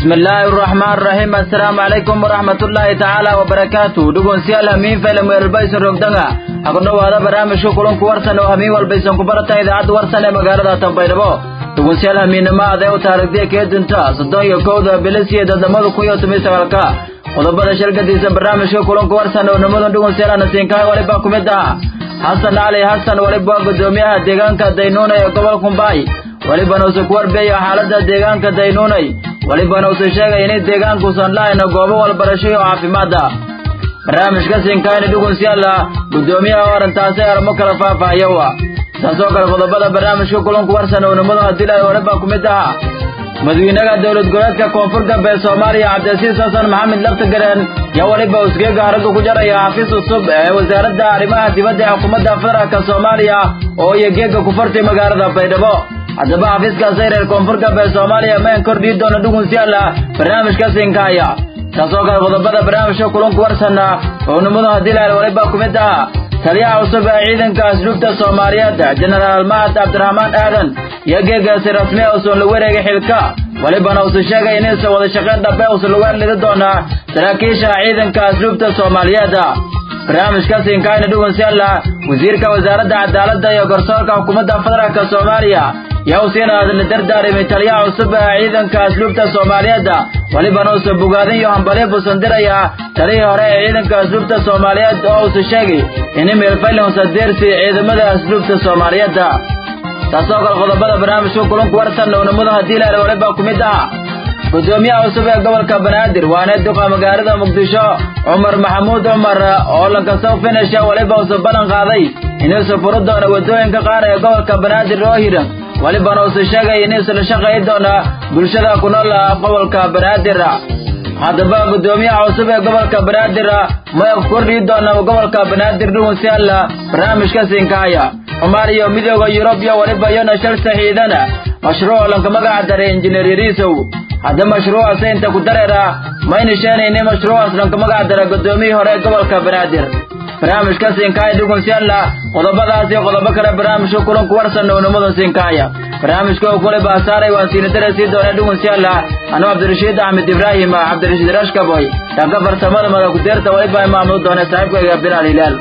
بسم الله الرحمن الرحيم السلام عليكم ورحمة الله تعالى وبركاته دقون سيال همين فيلم ويربايسن رقدنغا أقول هذا برامج شكرا كورسن وهمين والبيسن كبرتا إذا عد ورسن مقالة تنبيربو دقون سيال همين ما أذيو تارك دي كيدنتا صدون يكودا بلسي ددمدو كيو تمي سغالكا qodobada shirkadiisa barnaamijka kulanka warsan oo nimadan dhugun seelana siinkaay waliba ku mid ah xasan cali xasan waliba waa gudoomiyaha deegaanka daynuunay ee gobolka kumbaay walibana uuse ku warbeeyo xaalada deegaanka daynuunay walibana uuse sheegay inay deegaankuusan lahayna goobo walbarasho iyo caafimaad ah barnaamijka siinkaayna dhugun seela gudoomiyaha arrintaasi arimo kala faahfaahiyowa taasoo kale qodobada barnaamijka kulanka warsan oo nimadan hadii lahay waliba ku mid ah madaxweynaha dowlad goboleedka koonfur galbeed soomaaliya cabdilasiis xasan maxamed laftagareen yaa weliba usgeega haragga ku jaraya xafiis cusub ee wasaaradda arrimaha dibadda ee xukuumadda federaalka soomaaliya oo iyo geega ku fartay magaalada baydhabo haddaba xafiiskaasi reer koonfur galbeed soomaaliya mayn kordhii doona dhugun siyaala barnaamijka siinkaaya taasoo kale qodobada barnaamijka kulanku warsanna oo nimadu haddii lahel waliba ku mid ah taliyaha cusub ee ciidanka asluubta soomaaliyeed jenaraal mahad cabdiraxmaan aadan iyo geegaasi rasmi uusan lagu wareegay xilka walibana uusan sheegay inuusan wada shaqayn dhabe uusan lagu hadlidi doonaa saraakiisha ciidanka asluubta soomaaliyeed barnaamijkaasi inkaayna dhugun sialla wasiirka wasaaradda cadaaladda iyo garsoorka xukuumadda federaalka soomaaliya yaa uu siina hadla dardaarimay taliyaha cusub ee ciidanka asluubta soomaaliyeed walibana uusan bogaadin iyo hambalyo buusan diraya talihii hore ee ciidanka asluubta soomaaliyeed oo uusan sheegay in meelfayl uusan deersi ciidamada asluubta soomaaliyeed taasoo kale qodobada barnaamijka kulanku warsan ownimadu haddii la waliba ku mid ah gudoomiyaha cusub ee gobolka banaadir waana duqa magaalada muqdisho cumar maxamuud cumar oo lankasoo finisha waliba uusan ballan qaaday inuusan furi doono waddooyinka qaar ee gobolka banaadir oo hiran walibana uusan sheegay inuusan la shaqayn doona bulshada ku nool gobolka banaadir haddaba gudoomiyaha cusub ee gobolka banaadir maya ku kordhii doona gobolka banaadir dhugun sialla barnaamijka siinkaaya cumar iyo midooda yurub iyo waliba iyona shal saxiidana mashruuc lanka magaca daray injineer yariisow hadda mashruucaas inta ku dareera mayna sheenayni mashruucaas lanka magaca daray gudoomiyihii hore ee gobolka banaadir barnaamijka siinkaaya dhugun sialla qodobadaas iyo qodobo kale barnaamijka kulanku warsan ownimada siinkaaya barnaamijka uu kule baasaaray waan siinadara sii doona dhugun sialla anuu cabdirashiid axmed ibraahim cabdirashiid rashkaboy dhanka farsamada mada ku-deerta waliba imaamuu doona saaxiibkayga bilaal hilaal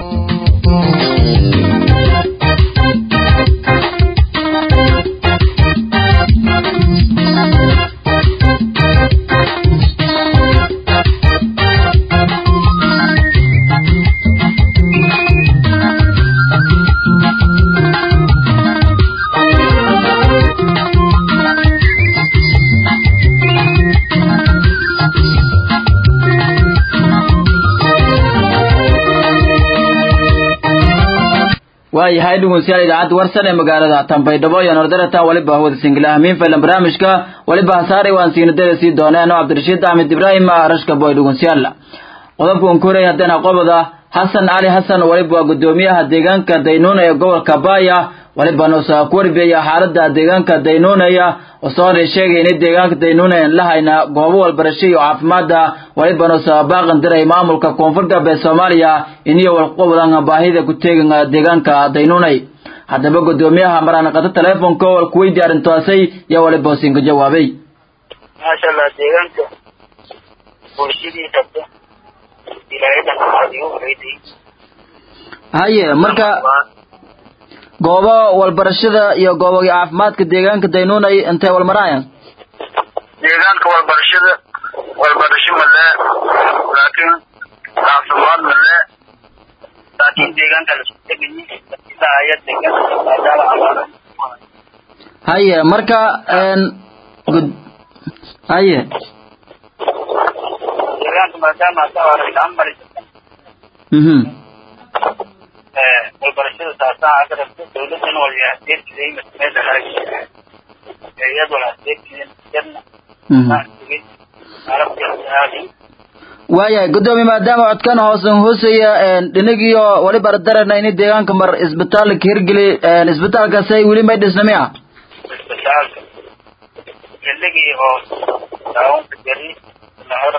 waayahay dhegeystayaal idaacadda warsan ee magaalada tanbaydhabo iyo nordarata waliba hawada singila hamiin faylan barnaamijka waliba hasaaray waan siinadada sii dooneen oo cabdirashiid axmed ibraahim rashka boy dhegeystayaal qodobkan koray haddana qoboda xasan cali xasan waliba waa gudoomiyaha deegaanka daynuuna ee gobolka baaya waliba nuusa ku warbeeya xaalada deegaanka daynuunaya osoona sheegay inay deegaanka daynuunayan lahayna goobo walbarasho iyo caafimaada waliba nuusa baaqan diray maamulka koonfur galbeed soomaaliya iniyo walqobodan baahida ku teegan deegaanka daynuunay haddaba gudoomiyaha maraan qato teleefonka wal kuweydi arrintaasay yaa waliba siinka jawaabay maasha allah deegaanka bulshadiisa ilaahay dhankaadigu weyday haye marka goobo walbarashada iyo gooboga caafimaadka deegaanka daynuunay intay walmaraayan deegaanka walbarashada walbarasho male laakiin caafimaad male laakiin deegaanka lasku tegayi ilaa aya deegaanka maadaama amaana haye marka gud haye deegaanka maadaama asaamari mhm walbarashada taasaan aka rabto dawladana wala adeerkiday masmeeda harag iyad wala adeerkidan jarna waayahay gudoomiye maadaama codkan hoosan hoosaya dhinagiyo waliba darana ini deegaanka mar isbitaalka hirgeli isbitaalkaasay weli may dhisna miya isbitaalka xilligii oo daawonka jari lahora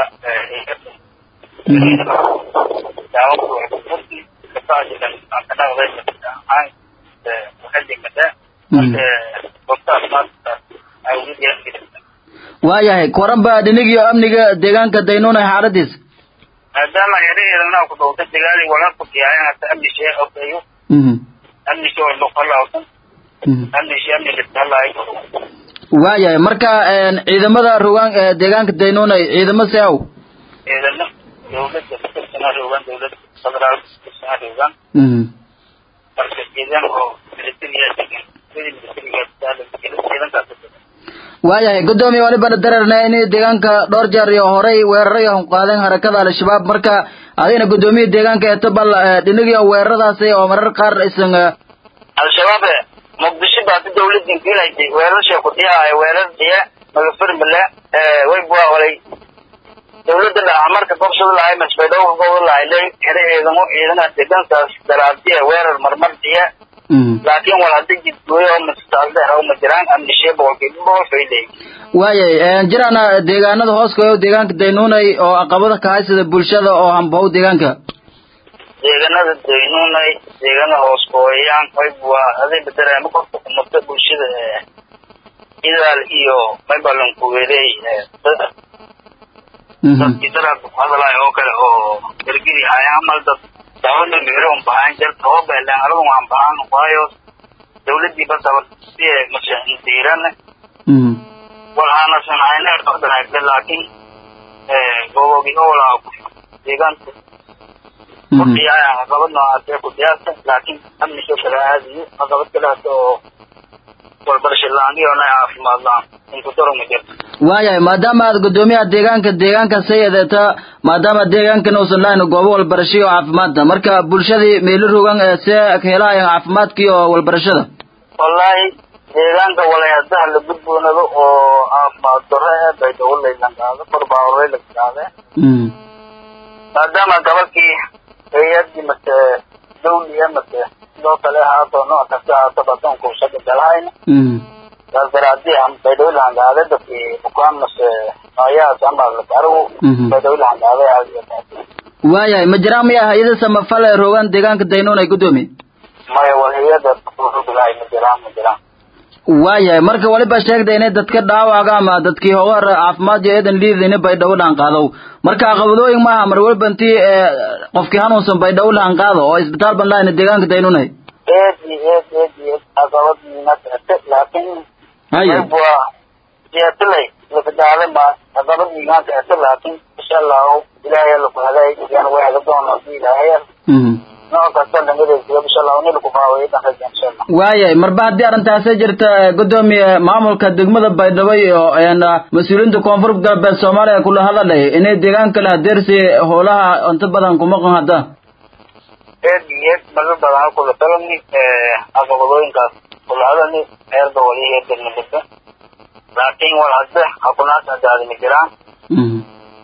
daawonka waxburki kasaasidan ankanaqdaysa aan waxalimada marka gobtaas maanta ay ugu deeqi waayahay koranba dhinigiyo amniga deegaanka daynuunay xaaladiis maadaama yaraheedana ku dhowta dagaali wala ku fiican hata amnishe ogayo mhm amnishe walba qalawsan mhm amnishe amniga talaay waayahay marka een, ciidamada rogaan ee deegaanka daynuunay ciidamo si aw ciidamo dawladda kasana rogan dawladda federaal kasana rogan mhm marka ciidan oo militariya degan sidii militariga taalan ciidankaas waayahay guddoomiye walibana dararna in deegaanka dhowr jeer iyo horey weeraro iyo qaadeen harakada al-shabaab marka adigna guddoomiye deegaanka eeto bal eh, dhinigiyo weeraradaasi oo marar qaar isan eh, al-shabaab muqdisho baa si dawladin kiilaysay weerarasha ku dhiyaayo weerar dhiya magafirmale way bua walay dawladda dhaca marka gobshada lahay masbaydhowga gobol lahay lay xere ciidamo ciidana degankaas daraabdiya weerar marmar dhiya mhm laakiin wal hadda jidgooyo oo mastaaldeer oo ma jiraan amnishe boqolkiiba boqol fayday waayay een, jiraana deegaanada hoos kayo deegaanka daynuunay oo caqabada ka haysada bulshada oo hambahow deegaanka deeganada daynuunay deegana hoos kooyaan way bua aday bedelaama korka umata bulshada ee idaal iyo maybalan kuweeley mhm dadkii daraad hadalay oo kale oo ergidi hayaan mal dad dawladda miro un bahaan jarta oo beelan anagu waan bahaan waayo dawladdii basaba si mashahidiirana mhm walhaana sanayna qadanaagda laakiin gobogi oola deegaanka mhm kudhiyaaya caqabad noocaasee ku dhiyaasta laakiin amnisho kale aadiyo caqabad kaleas oo walbarasho la-aan iyo na caafimaad la-aan inkutaro ma jirto waayahay maadaama aad guddoomiyaha deegaanka deegaanka sayadeeta maadaama deegaankan uusan lahayn goobo walbarasho iyo caafimaadda marka bulshadii meelo rogan ee see helahayan caafimaadka iyo walbarashada wallaahi deegaanka walayadaha la gudboonado oo caafimaad darro ee bay dawladaylan qaado korbaahoray la qaade mhm maadaama gabadhkii hay-adii mase dawliya mase sidoo kale haato nooc kasta haataba adoonku shaga galahayna mhm saas daraadii am baydhawlahan qaade dadkii bukaan mase nooyahaas amaalarigu Mhm. baydhawlahan qaaday aad iyo aad waayahay ma jiraan miya hay-ada samafal ee rogan deegaanka daynuunay guddoomiye maya wal hay-ada bilaay ma jiraan ma jiraan waayahay marka waliba sheegda inay dadka dhaawaca ama dadkii hogor caafimaad iyo eedan liidayna baydhabo lahan qaadow marka caqabadooyin maaha mar waliba intii ee, qofkii hanuunsan baydhabo lahan qaado oo isbitaal ban lahayna deegaanka daynunay eed iyo eed eed iyo eed caqabadiina socota laakiin haya waa jeetilay lafadaale ma caqabadiina socota laakiin insha allahu ilaahay laku helay yan way hela doona hadii ilaahay mhm nooc kasta dhangadeesiyo insha allahu ni laku faawayo dhankaja insha allah waayahay marba haddii arrintaasi jirta ee, guddoomiye maamulka degmada baydhabo iyo een, mas-uuliyiinta koonfur galbeed soomaaliya kula hadalay inay deegaanka la hadeersi howlaha inta badan kuma qan hadda eed iyo eed marar badan kula talani caqabadooyinkaas kula hadani heerba wali heerba nabada laakiin wal hadda hakunaas adaadi ma jiraan mhm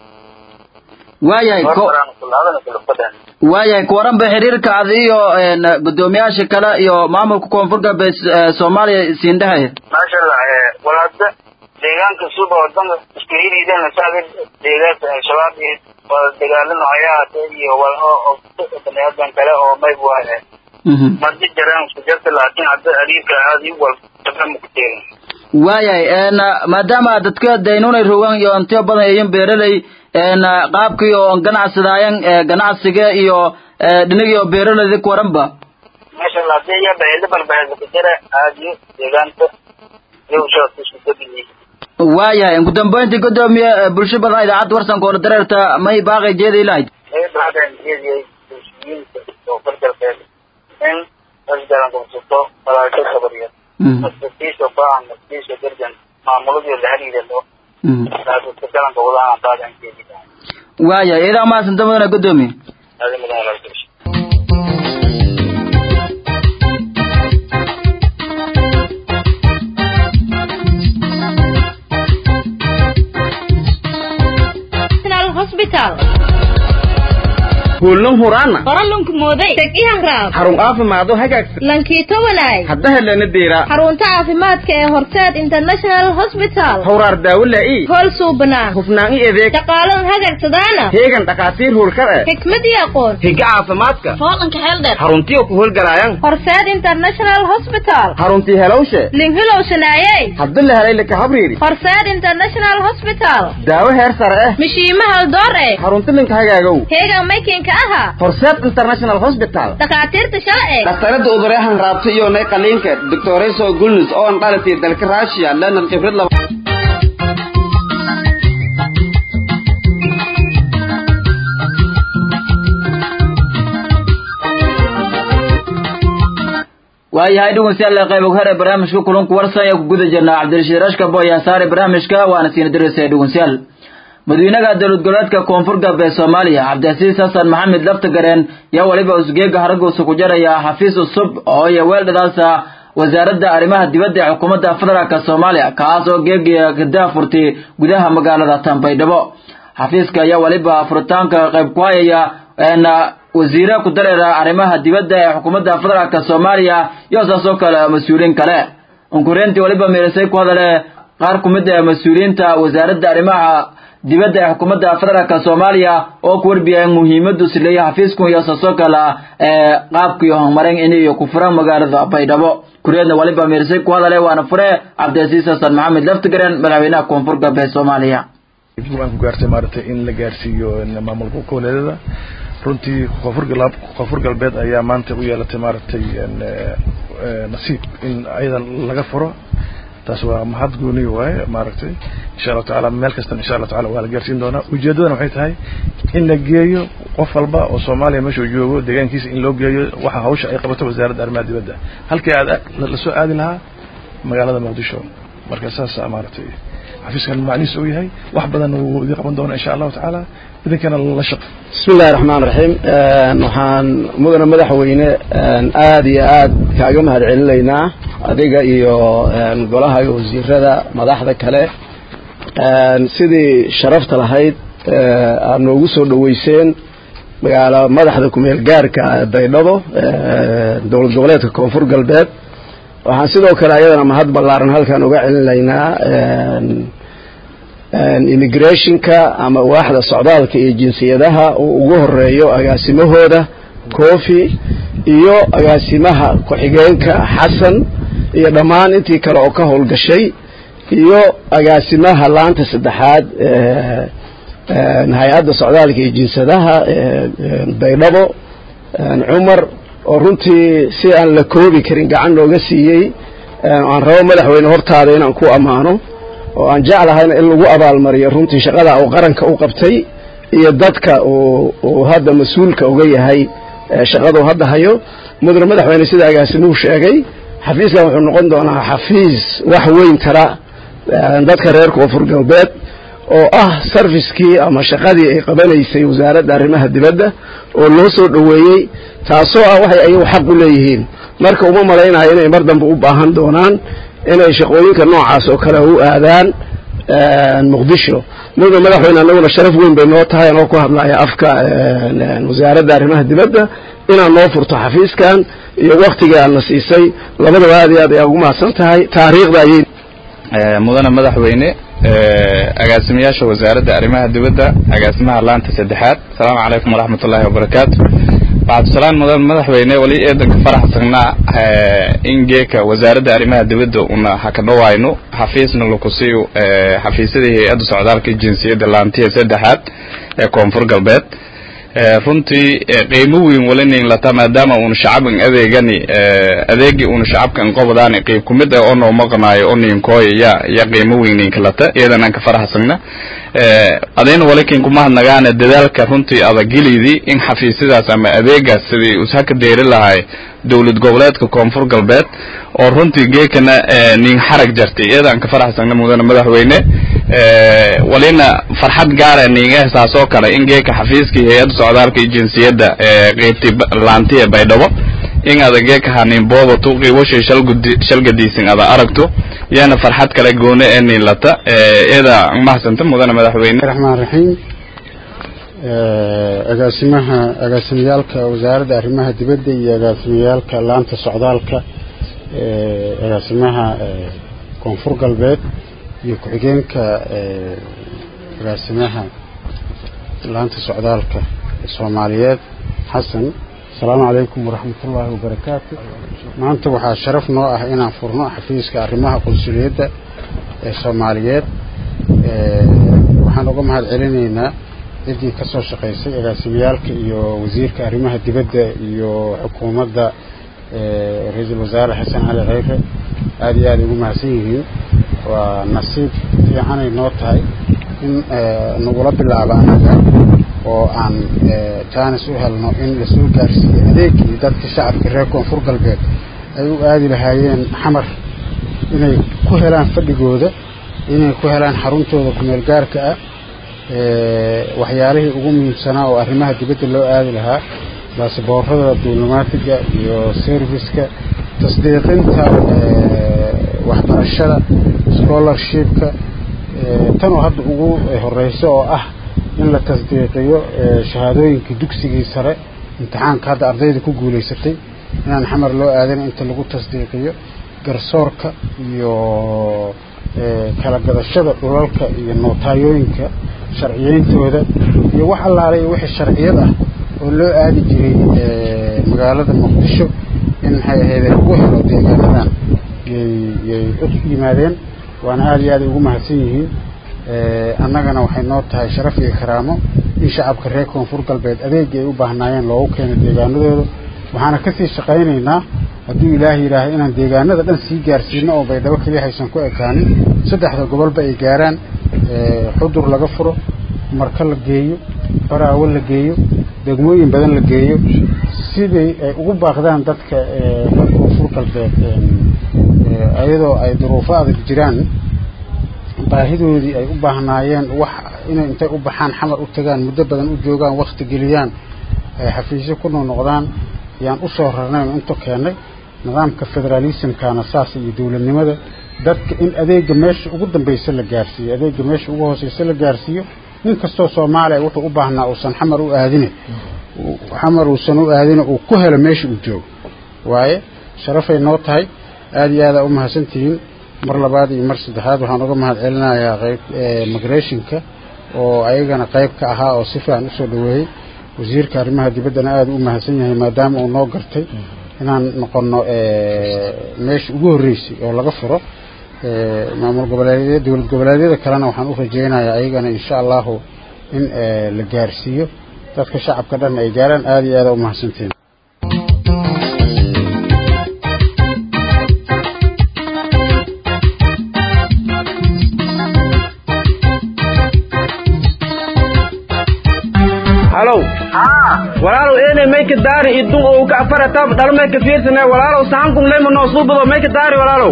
waayahay ko hormaraan kula hadani kula fadan waayahay kuwaranba xiriirka ad iyo een, guddoomiyaasha kale iyo maamulka koonfur galbeed ee, soomaaliya siindhahaya maasha allah wal hadda deegaanka suba wadanka isku hiriideen saada deegaanka al-shabaab iyo wal dagaalano hayaate iyo wal oo baniaadan kale oo mayb waaye mhm madi jiraan isku jirta laakiin hadda ariirka aadi wal sabama ku teegin waayahay een, maadaama dadka daynunay rogan iyo intiyo badan ayin beeraley een, qaabkii oo ganacsadaayan ee, ganacsiga iyo ee, dhinagii oo beeraleyda kuwaranba maasha allah hadii iya baheda balbaheda ku jira aadiyo deegaanka yowshaas isku dabiyi waayahay ugu dambeyntii guddoomiye ee, bulsho badan idaacadda warsanka oo dareerta may baaqay jeedi lahayd ay baxdeen iyadii bulshooyinka oo fargalbeed in asgaran qabsato walaasho sabariya Mhm, maskiisha baahan maskiisha derjan maamuladii la xiriirado mhm. taasista galanka wadahan qaadan keedida waayahay idaa mahadsanta mudane guddoomiye هذا من الغلطة National Hospital hoolnan huraana qoralunku mooday teg ihan raab xarun caafimaado hagaagsan lankiito walaay hadda helana deera xarunta caafimaadka ee horseed international hospital hawraar daawo laa'i hool suubanaa hufnaan i adeeg shaqaalan hagagsadaana heegan dhakhaatiir hoolkar eh xikmad iyo aqoon higa caafimaadka hoolanka xeeldheer xaruntiyo ku howlgalaayaan horseed international hospital xaruntii helowshe linhilow shanaayey hadda la helay laka habriiri horseed international hospital daawo heer sare eh mishiima haldoor eh xarunti linka hagaagow heegan maykinka aha horseed international hospital dhakhaatiirta sharci dhakhtarada udureehan raabta iyo nay qaliinka doctoreso gulnus oo an dhalatay dalka russia lenan khibrad laba waayahay dhegeystayaal qayb og hore barnaamijka kulanku warsan ee ku guda jirnaa cabdirashiid rashka boya saare barnaamijka waana siina diraysa dhegeystayaal madaxweynaha dowlad goboleedka koonfur galbeed soomaaliya cabdicasiis xasan maxamed laftagareen yaa waliba usgeega haraguusa ku jaraya xafiis cusub oo iyo weeldhadaasa wasaaradda arrimaha dibadda ee xukuumadda federaalk soomaaliya kaas oo geegiya gadaa furtay gudaha magaalada tanbaydhabo xafiiska ayaa waliba furitaanka qayb ku hayaya wasiire ku dareera arrimaha dibadda ee xukuumadda federaalk soomaaliya iyo saas oo kale mas-uuliyiin kale unkureyntii waliba meelisay ku hadale qaar ku mid ah mas-uuliyiinta wasaaradda arrimaha dibadda ee xukuumadda federaalk soomaaliya oo ku warbiyeen muhiimadu sileeya xafiisku iyo saas oo kale ee qaabkii horumarin inay ku furaan magaalada baydhabo kureedna waliba meelisay ku hadale waana fure cabdicasiis xasan maxamed laftigaren madaxweynaha koonfur galbeed soomaaliya aan ku gaartay maaragtay in la gaarsiiyo maamulka goboleedyada runtii koonfur galab koonfur galbeed ayaa maanta u yeelatay maaragtay nasiib in ayadan laga furo taas waa mahad gooni waaye maaragtay insha allahu tacaala meel kastana insha allahu taala waa la gaarsiin doonaa ujeeddadana waxay tahay in la geeyo qof walba oo soomaaliya meeshuu joogo deegaankiisa in loo geeyo waxa hawsha ay qabato wasaaradda arrimaha dibadda halkii aad lasoo aadi lahaa magaalada muqdisho marka saas maaragtay xafiiskan macnihiis uu yahay wax badan wuu idin qaban doonaa insha allahu tacaala idinkana la shaqo bismi illahi raxmaan raxiim waxaan mudane madaxweyne aad iyo aad kaaga mahad celinaynaa adiga iyo golaha wasiirada madaxda kale sidii sharafta lahayd aad noogu soo dhoweyseen magaalo madaxda kumeel gaarka baydhabo dowlad goboleedka koonfur galbeed waxaan sidoo kale ayadana mahad ballaaran halkaan uga celinaynaa immigrationka ama waaxda socdaalka iyo jinsiyadaha uu ugu horeeyo agaasimahooda cofi iyo agaasimaha ku-xigeenka xasan iyo dhammaan intii kale oo ka howlgashay iyo agaasimaha laanta saddexaad hay-adda socdaalka iyo jinsadaha baydhabo cumar oo runtii si aan la koobi karin gacan nooga siiyey aan rabo madaxweyne hortaada inaan ku ammaano oo aan jeclahayna in lagu abaalmariyo runtii shaqada uu qaranka u qabtay iyo dadka uu hadda mas-uulka uga yahay shaqaduu hadda hayo mudane madaxweyne sida agaasimuhu sheegay xafiiskan wuxuu noqon doonaa xafiis wax weyn tara dadka reer koonfur galbeed oo ah sarfiskii ama shaqadii ay qabanaysay wasaaradda arrimaha dibadda oo loo soo dhoweeyey taasoo ah waxay ayagu xaq u leeyihiin marka uma malaynayo inay mar dambe u baahan doonaan inay shaqooyinka noocaas oo kale u aadaan muqdisho mudane madaxweyne annaguna sharaf weyn bay noo tahay anoo ku hadlaya afka wasaaradda arrimaha dibadda inaad noo furto xafiiskan iyo waktigii aadna siisay labadaba aad iyo aad ayaa ugu mahadsan tahay taariikhda ayay mudane madaxweyne agaasimayaasha wasaaradda arrimaha dibadda agaasimaha laanta saddexaad asalaamu calaykum waraxmat ullaahi wabarakaatu bacdusalaan mudan madaxweyne wali eedanka faraxsanaa in geeka wasaaradda arrimaha dibadda una hakadhawayno xafiisna lakusiiyo xafiisyadii hay-adda socdaalka jinsiyadda laantiya saddexaad ee koonfur galbeed runtii qiimo weyn walinayn lata maadaama uuna shacabkan adeegani adeegii uuna shacabkan qobdaani qiib ku mid ah oo noo maqnaayo oo ninkooya ya ya qiimo weynaynka lata iyadan aan ka faraxsagna adayna walikin kuma hadnagaana dadaalka runtii adagilidii in xafiisyadaas ama adeegaas sidii ushaka deeri lahay dowlad goboleedka koonfur galbeed oo runtii geekana nin xarag jartay iyadaan ka faraxsagna mudane madaxweyne walina farxad gaara ninga hesaas oo kale in geeka xafiiskii hay-adda socdaalka iyo jinsiyadda qeybtii laantiya baydhabo in ada geeka hanin boobato qiiboshay shalgadiisin ada aragto yaana farxad kale goone ee nin lata iyada mahasanta mudane madaxweyne raxmaan raxiim agaasimaha agaasimiyaalka wasaaradda arrimaha dibadda iyo agaasimiyaalka laanta socdaalka agaasimaha koonfur galbeed iyo ku-xigeenka agaasimaha laanta socdaalka soomaaliyeed xasan asalaamu calaykum waraxmatullaahi wabarakaatu maanta waxaa sharaf noo ah inaan furno xafiiska arrimaha qunsuliyadda ee soomaaliyeed waxaan uga mahad celinaynaa ciddii ka soo shaqaysay agaasimiyaalka iyo wasiirka arrimaha dibadda iyo xukuumadda ra-iisul wasaare xasan cali kheyre aada iyo aada ugu mahadsan yihiin waa nasiib fiicanay noo tahay in nagula bilaabo annaga oo aan jaanis u helno in lasoo gaarsiiyo adeegii dadka shacabka reer koonfur galbeed ay u aadi lahaayeen xamar inay ku helaan fadhigooda inay ku helaan xaruntooda kumeel gaarka ah waxyaalihii ugu muhiimsanaa oo arrimaha dibadda loo aadi lahaa baasboorada diblomaatiga iyo serviska tasdiiqinta waxbarashada scholarshipka tanoo hadda ugu horeyso oo ah in la tasdiiqiyo shahaadooyinka dugsigii sare imtixaanka hadda ardayda ku guulaysatay inaan xamar loo aadana inta lagu tasdiiqiyo garsoorka iyo kala gadashada dhulalka iyo nootayooyinka sharciyeyntooda iyo wax allaale iyo wixii sharciyad ah oo loo aadi jiray magaalada muqdisho in maxay ahayd lagu helo deegaanadan yay u yimaadeen waana aada iyo aada ugu mahadsan yihiin annagana waxay noo tahay sharaf iyo karaamo in shacabka reer koonfur galbeed adeegii ay u baahnaayeen loogu keeno deegaanadooda waxaana kasii shaqaynaynaa hadduu ilaahay yidhaahay inaan deegaanada dhan sii gaarsiino oo baydhabo keliya haysan ku ekaanin saddexda gobolba ay gaaraan xudur laga furo marka la geeyo baraawo la geeyo degmooyin badan la geeyo siday ay ugu baaqdaan dadka reer koonfur galbeed iyadoo ay duruufo adag jiraan baahidoodii ay u baahnaayeen wax inay intay u baxaan xamar u tagaan muddo badan u joogaan wakti geliyaan ay xafiisyo ku noqnoqdaan yaan u soo rarnay oo inta keennay nidaamka federaalismkana saas iyo dowladnimada dadka in adeega meesha ugu dambaysa la gaarsiiyo adeega meesha ugu hooseysa la gaarsiiyo nin kastoo soomaaliya wuxuu u baahnaa uusan xamar u aadine xamar uusan u aadine uu ku helo meesha uu joogo waaye sharafay noo tahay aada iyo aada u mahadsantihiin mar labaad iyo mar saddexaad waxaan uga mahad celinayaa qayb migrationka oo ayagana qayb ka ahaa oo si fiican usoo dhaweeyey wasiirka arrimaha dibaddana aada u mahadsan yahay maadaama uu noo gartay inaan noqono meesha ugu horreysay oo laga furo maamul goboleedyada dowlad goboleedyada kalena waxaan u rajaynayaa ayagana insha allahu in la gaarsiiyo dadka shacabka dhan ay gaaraan aada iyo aada u mahadsantihiin halow walaalow eenay mayka daari idun oo ka afaratab dhal mayka fiirsana walaalow sahankun leyma noo suubado mayka daari walaalow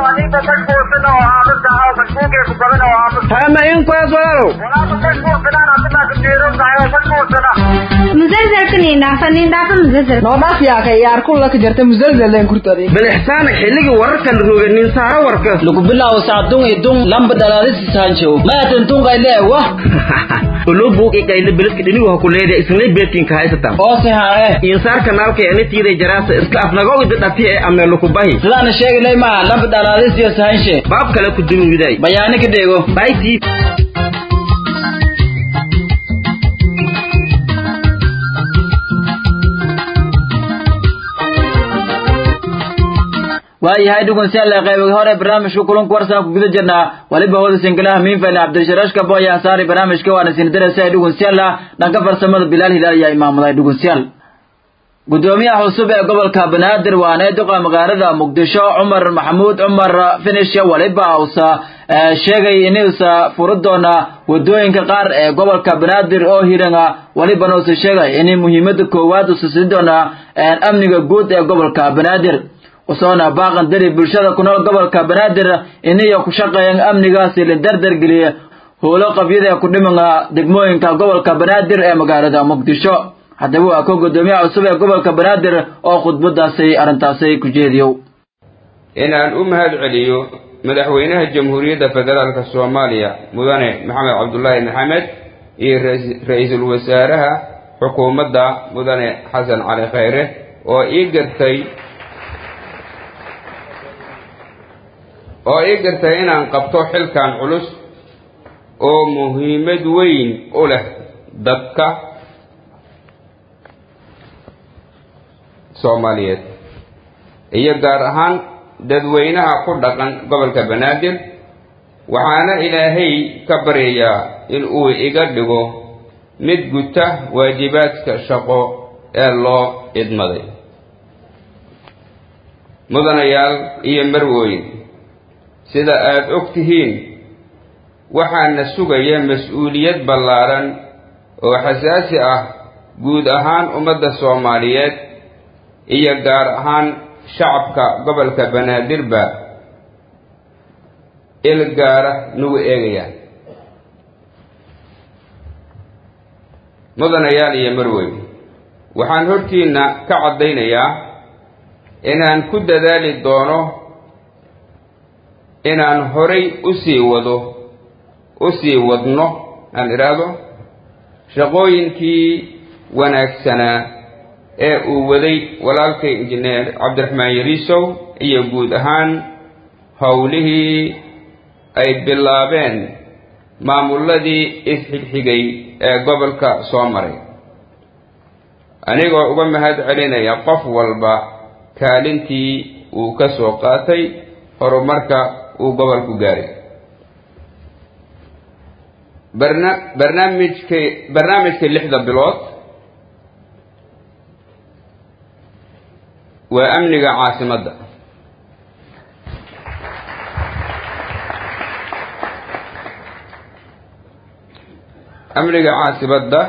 hama in kuyaas walaalow musalsalkan indhaafa indhaafa musalsal noodhaaf yaaka yaar kulla ka jarta musalsaleen kurtadi bal ixsaana xilligii wararka la rooga nin saara warka lagu bilaabo sacdun idun lamba dhalaadisi saanjow maatan tunqayle wah olo buuq ikayle beledka dhinigu ha ku leedahay isnay beedkinka haysatan oose haa eh insaar kanaalka ena tiiday jaraasa iska afnagowida dhati ee ameelo ku bahi sidaana sheegalay maa lamba dhalaadisiyo sahanshe baab kale ku dumiwiday bayaani ka dheego baitii waayahay dhugunsiyaale qaybiga hore barnaamijka kulanka warsan ku guda jirnaa waliba hooda singalaha miinfale cabdisharash kabo ayaa saaray barnaamijka waana sinadarasa dhugunsiyaala dhanka farsamada bilaal hilaal ayaa imaamuday dhugunsiyaal gudoomiyaha cusub ee gobolka banaadir waana duqa magaalada muqdisho cumar maxamuud cumar finish waliba uusa sheegay inuusa furi doona wadooyinka qaar ee gobolka banaadir oo hiranga walibana uusa sheegay in muhiimada koowaad uusa siin doona amniga guud ee gobolka banaadir usoona baaqan dari bulshada ku nool gobolka banaadir iniyo ku shaqeeyan amnigaasi la dardar geliya howlo qabyada ku dhimanga degmooyinka gobolka banaadir ee magaalada muqdisho haddaba waa ko gudoomiyaha cusub ee gobolka banaadir oo khudbadaasi arrintaasi ku jeediyow inaan u mahad celiyo madaxweynaha jamhuuriyadda federaalka soomaaliya mudane maxamed cabdulaahi maxamed iyo ra-iisul wasaaraha xukuumadda mudane xasan cali khayre oo ii gartay oo ii gartay inaan qabto xilkan culus oo muhiimad weyn u leh dadka soomaaliyeed iyo gaar ahaan dadweynaha ku dhaqan gobolka banaadir waxaana ilaahay ka baryayaa in uu iga dhigo mid guta waajibaadka shaqo ee loo idmaday mudanayaal iyo marwooyin sida aada og tihiin waxaana sugaya mas-uuliyad ballaaran oo xasaasi ah guud ahaan ummadda soomaaliyeed iyo gaar ahaan shacabka gobolka banaadirba il gaara nagu eegayaan mudanayaal iyo marweyn waxaan hortiinna ka caddaynayaa inaan ku dadaali doono inaan horay u sii wado u sii wadno aan idhaahdo shaqooyinkii wanaagsanaa ee uu waday walaalkay injineer cabdiraxmaan yariisow iyo guud ahaan howlihii ay bilaabeen maamulladii isxigxigay ee gobolka soo maray anigoo uga mahad celinaya qof walba kaalintii uu ka soo qaatay horumarka uu gobolku gaaray barna barnaamijka barnaamijka lixda bilood waa amniga caasimadda amniga caasimadda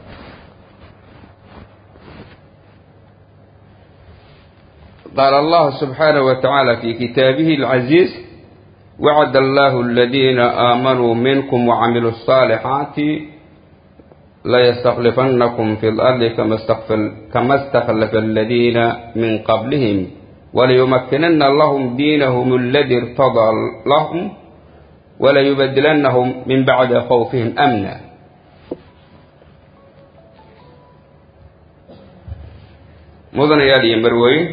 qaala allahu subxaanahu wa tacaala fi kitaabihi alcaziiz wacd allahu aladiina aamanuu minkum wacamiluu الصaalixaati layastaklifannakum fi اlardi kama istakhlafa aladiina min qablihim walayumakkinanna lahum diinahum aladi irtadaa lahum walayubadilannahum min bacdi khawfihim amna mudanayaal iyo marweyn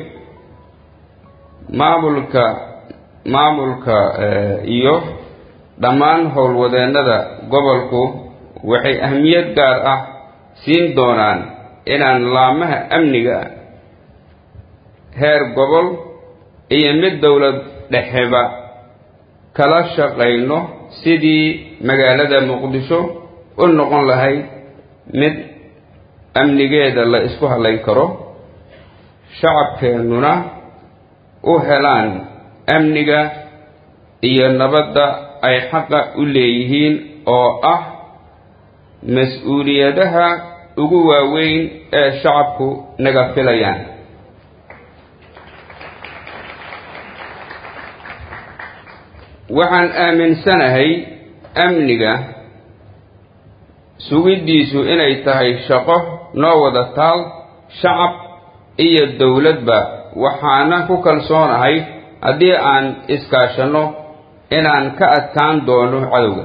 maamulka maamulka iyo dhammaan howlwadeennada gobolku waxay ahmiyad gaar ah siin doonaan inaan laamaha amniga heer gobol iyo mid dowlad dhexeba kala shaqayno sidii magaalada muqdisho u noqon lahayd mid amnigeeda la isku halayn karo shacabkeennuna u helaan amniga iyo nabadda ay xaqa u leeyihiin oo ah mas-uuliyadaha ugu waaweyn ee shacabku naga filayaan waxaan aaminsanahay amniga sugiddiisu inay tahay shaqo noo wada taal shacab iyo dowladba waxaana ku kalsoonahay haddii aan iskaashanno inaan ka adkaan doono cadowga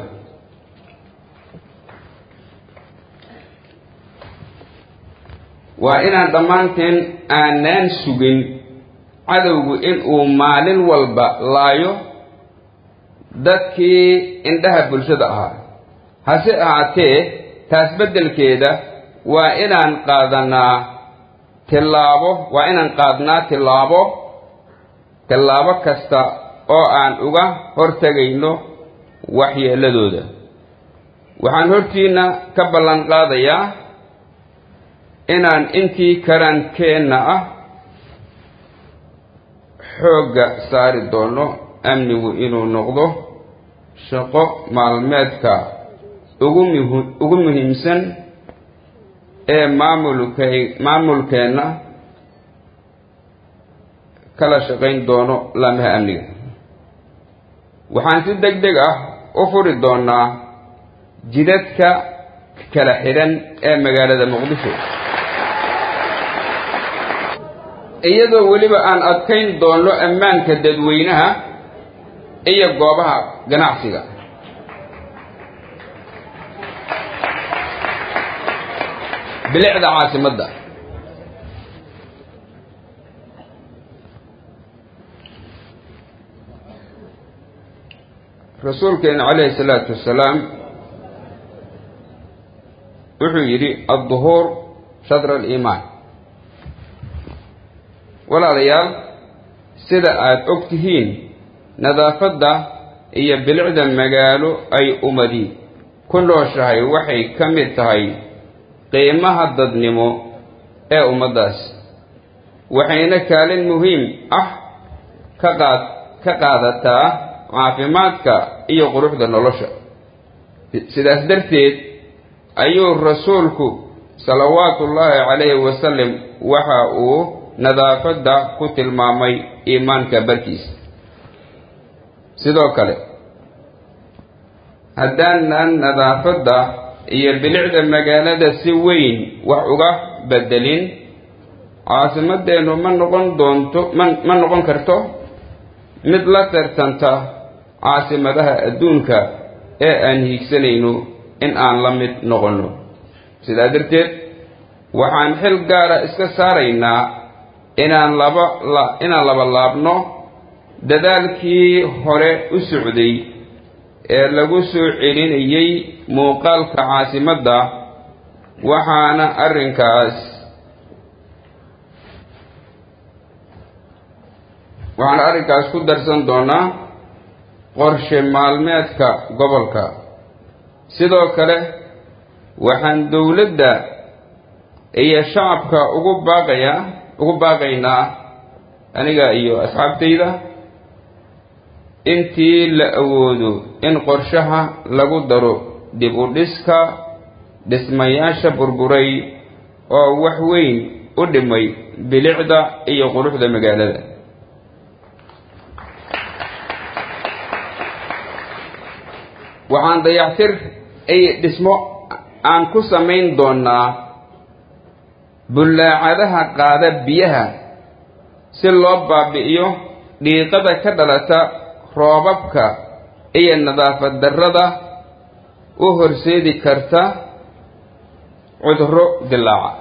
waa inaan dhammaanteen aanaan sugin cadowgu inuu maalin walba laayo dadkii indhaha bulshada ahaa hase ahaatee taas beddelkeeda waa inaan qaadanaa tillaabo waa inaan qaadnaa tillaabo tillaabo kasta oo aan uga hortegayno waxyeelladooda waxaan hortiinna ka ballan qaadayaa inaan intii karaankeenna ah xoogga saari doono amnigu inuu noqdo shaqo maalmeedka ugu muhi ugu muhiimsan ee maamulkay maamulkeenna kala shaqayn doono laamaha amniga waxaan si deg deg ah u furi doonaa jidadka kala xidhan ee magaalada muqdisho iyadoo weliba aan adkayn doono ammaanka dadweynaha iyo goobaha ganacsiga bilicda caasimadda rasuulkeena calayhi salaatu wasalaam wuxuu yidhi adduhuur shadra aliimaan walaalayaal sida aada og tihiin nadaafadda iyo bilicda magaalo ay ummadi ku nooshahay waxay ka mid tahay qiimaha dadnimo ee ummaddaas waxayna kaalin muhiim ah ka qaad ka qaadataa caafimaadka iyo quruxda nolosha sidaas darteed ayuu rasuulku salawaatullaahi calayhi wasalam waxa uu nadaafadda ku tilmaamay iimaanka barkiisa sidoo kale haddaanan nadaafadda iyo bilicda magaalada si weyn wax uga bedelin caasimadeennu ma noqon doonto ma ma noqon karto mid la tartanta caasimadaha adduunka ee aan hiigsanayno in aan la mid noqonno sidaa darteed waxaan xil gaara iska saaraynaa inaan laba la inaan laba laabno dadaalkii hore u socday ee lagu soo celinayay muuqaalka caasimadda waxaana arrinkaas waxaana arrinkaas ku darsan doonaa qorshe maalmeedka gobolka sidoo kale waxaan dowladda iyo shacabka ugu baaqayaa ugu baaqaynaa aniga iyo asxaabtayda intii la awoodo in qorshaha lagu daro dib u dhiska dhismayaasha burburay oo wax weyn u dhimay bilicda iyo quruxda magaalada waxaan dayactir iyo dhismo aan ku samayn doonaa bullaacadaha qaada biyaha si loo baabi'iyo dhiiqada ka dhalata roobabka iyo nadaafad darrada u horseedi karta cudurro dilaaca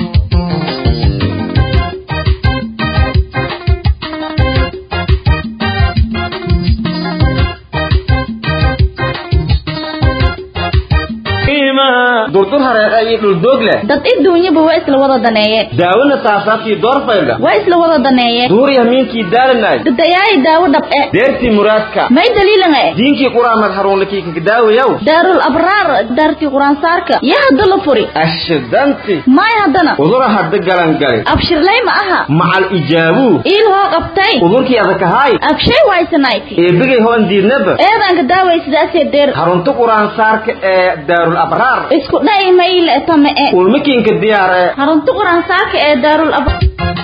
durdur hareeqa iyo dhuldoog leh dad iduunyaba waa isla wada daneeye daawona saasaabtii doorfaydha waa isla wada daneeye duuriya miinkii daalanay dadayaayi daawo dhab'e deertii muraadka may daliilanga e diinkii quraamad haruunlakii kakadaawayaw daarul abraar daartii quraansaarka yaa hadda la furi ashidanti may haddana udura hadda galangali abshirlay ma aha macal ijaabuu iil hoo qabtay udurkii adakahaay abshay waysanayti eebigay hoon diidnaba eedanka daaway sidaasee deer harunta quraansaarka ee daarul abraar isku dha'i mayle tame e ulmakiinka diyaar ee harunta quraansaarka ee daarul abraar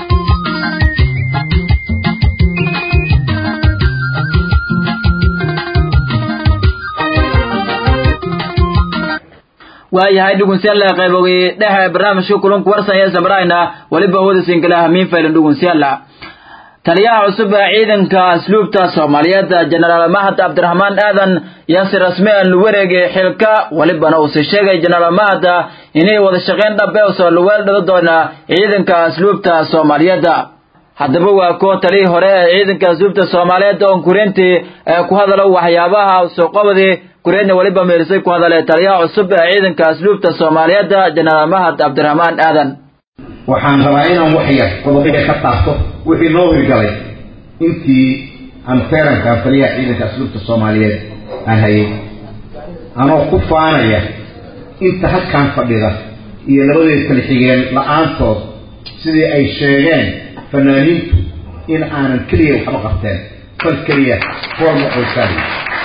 waayahay dhugunsiyaalla qaybogii dhexe barnaamijka kulanku warsan ee samrayna weliba hooda sinkalaha miinfaylan dhugunsiyaalla taliyaha cusub ee ciidanka asluubta soomaaliyeed jenaraal mahad cabdiraxmaan aadan yaa si rasmi ah lu wareegay xilka welibana uu si sheegay jenaraal mahad inay wada shaqayn dhabe usoo luweel dhado doona ciidanka asluubta soomaaliyeed haddaba waa kuwa talihii hore ee ciidanka asluubta soomaaliyeed oon kurintii ee ku hadalo waxyaabaha soo qabadii kureedna weliba meelisay ku hadale taliyaha cusub ee ciidanka asluubta soomaaliyeed jenaraal mahad cabdiraxmaan aadan waxaan rabaa inaan wax yar qodobada ka taabto wixii noo hirgalay intii aan feerankaan taliyaha ciidanka asluubta soomaaliyeed aan hayay anoo ku faanaya inta halkaan fadhida iyo labadeed kala xigeen la-aantood sidii ay sheegeen fanaaniintu in aanan keliya waxba qabteen fal keliya forma qoysaadi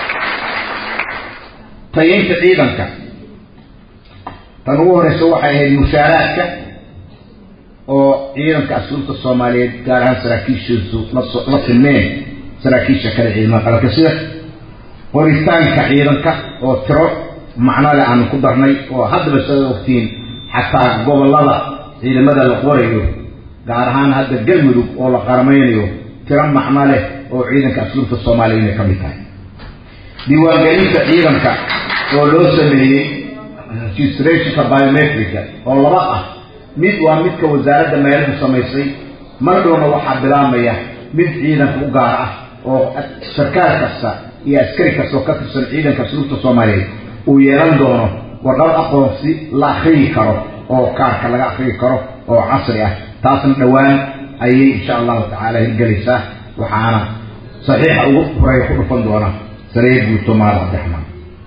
tayaynta ciidanka tan ugu horeysa waxay ahayd mushaaraadka oo ciidanka asluubta soomaaliyeed gaar ahaan saraakiishiisu la silmeen saraakiisha kale ciidamada qaranka sida qoritaanka ciidanka oo tiro macnole aanu ku darnay oo haddaba sada ogtiin xataa gobolada ciidamada la qorayo gaar ahaan hadda galmudug oo la qarameynayo tiro macno leh oo ciidanka asluubta soomaaliya inay ka mid tahay diiwaangelinta ciidanka oo loo sameeyey registrationka biometrica oo laba ah mid waa midka wasaaradda meeluhu samaysay mar dhowna waxaa bilaabmaya mid ciidanka u gaar ah oo sarkaal kasta iyo askari kasta oo ka tirsan ciidanka asluubta soomaaliyeed uu yeelan doono warqad aqoonsi la akriyi karo oo kaarka laga akriyi karo oo casri ah taasna dhowaan ayay insha allahu tacaala hirgelaysaa waxaana saxiixa ugu horeeya ku dhufan doona sariir guuto maal cabdiraxmaan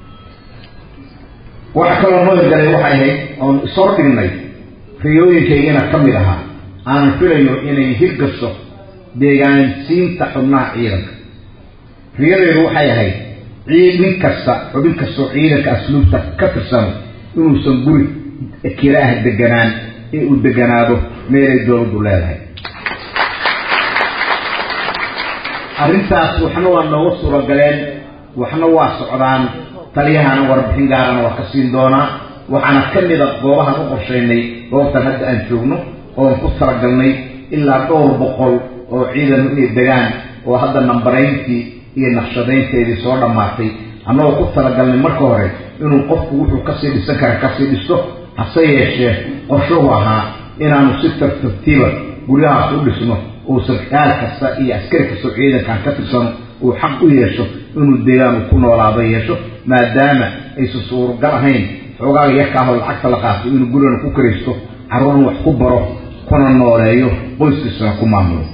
waxa kaloo noo hirgalay waxay ahayd oon ishor dhignay riyooyinkaygana ka mid ahaa aanan filayo inay hirgasho deegaansiinta xubnaha ciidanka riyadeedu waxay ahayd ciidin kasta xubin kastoo ciidanka asluubta ka tirsano inuusan guri kiraah deganaan ee uu deganaado meelay dowladdu leedahay arrintaas waxna waa nooga suuragaleen waxna waa socdaan taliyahana warbixin gaarana waa ka siin doonaa waxaana ka mida goobahan u qorshaynay goobtan hadda aan joogno oon ku talagalnay ilaa dhowr boqol oo ciidanu inay degaan oo hadda nambarayntii iyo naqshadaynteedii soo dhammaatay annagoo ku talagalnay marka hore inuu qofku wuxuu kasii dhisan kara kasii dhisto hase yeeshee qorshuhu ahaa inaanu si tartartiiba guryahaas u dhisno uu sarkaal kasta iyo askari kastoo ciidankan ka tirsano uu xaq u yeesho inuu deegaan uu ku noolaado yeesho maadaama aysan suuragal ahayn xoogaaga yarkaahoo lacagta la qaato inuu gurigana ku karaysto carruurna wax ku baro kuna nooleeyo qoyskiisana ku maamulo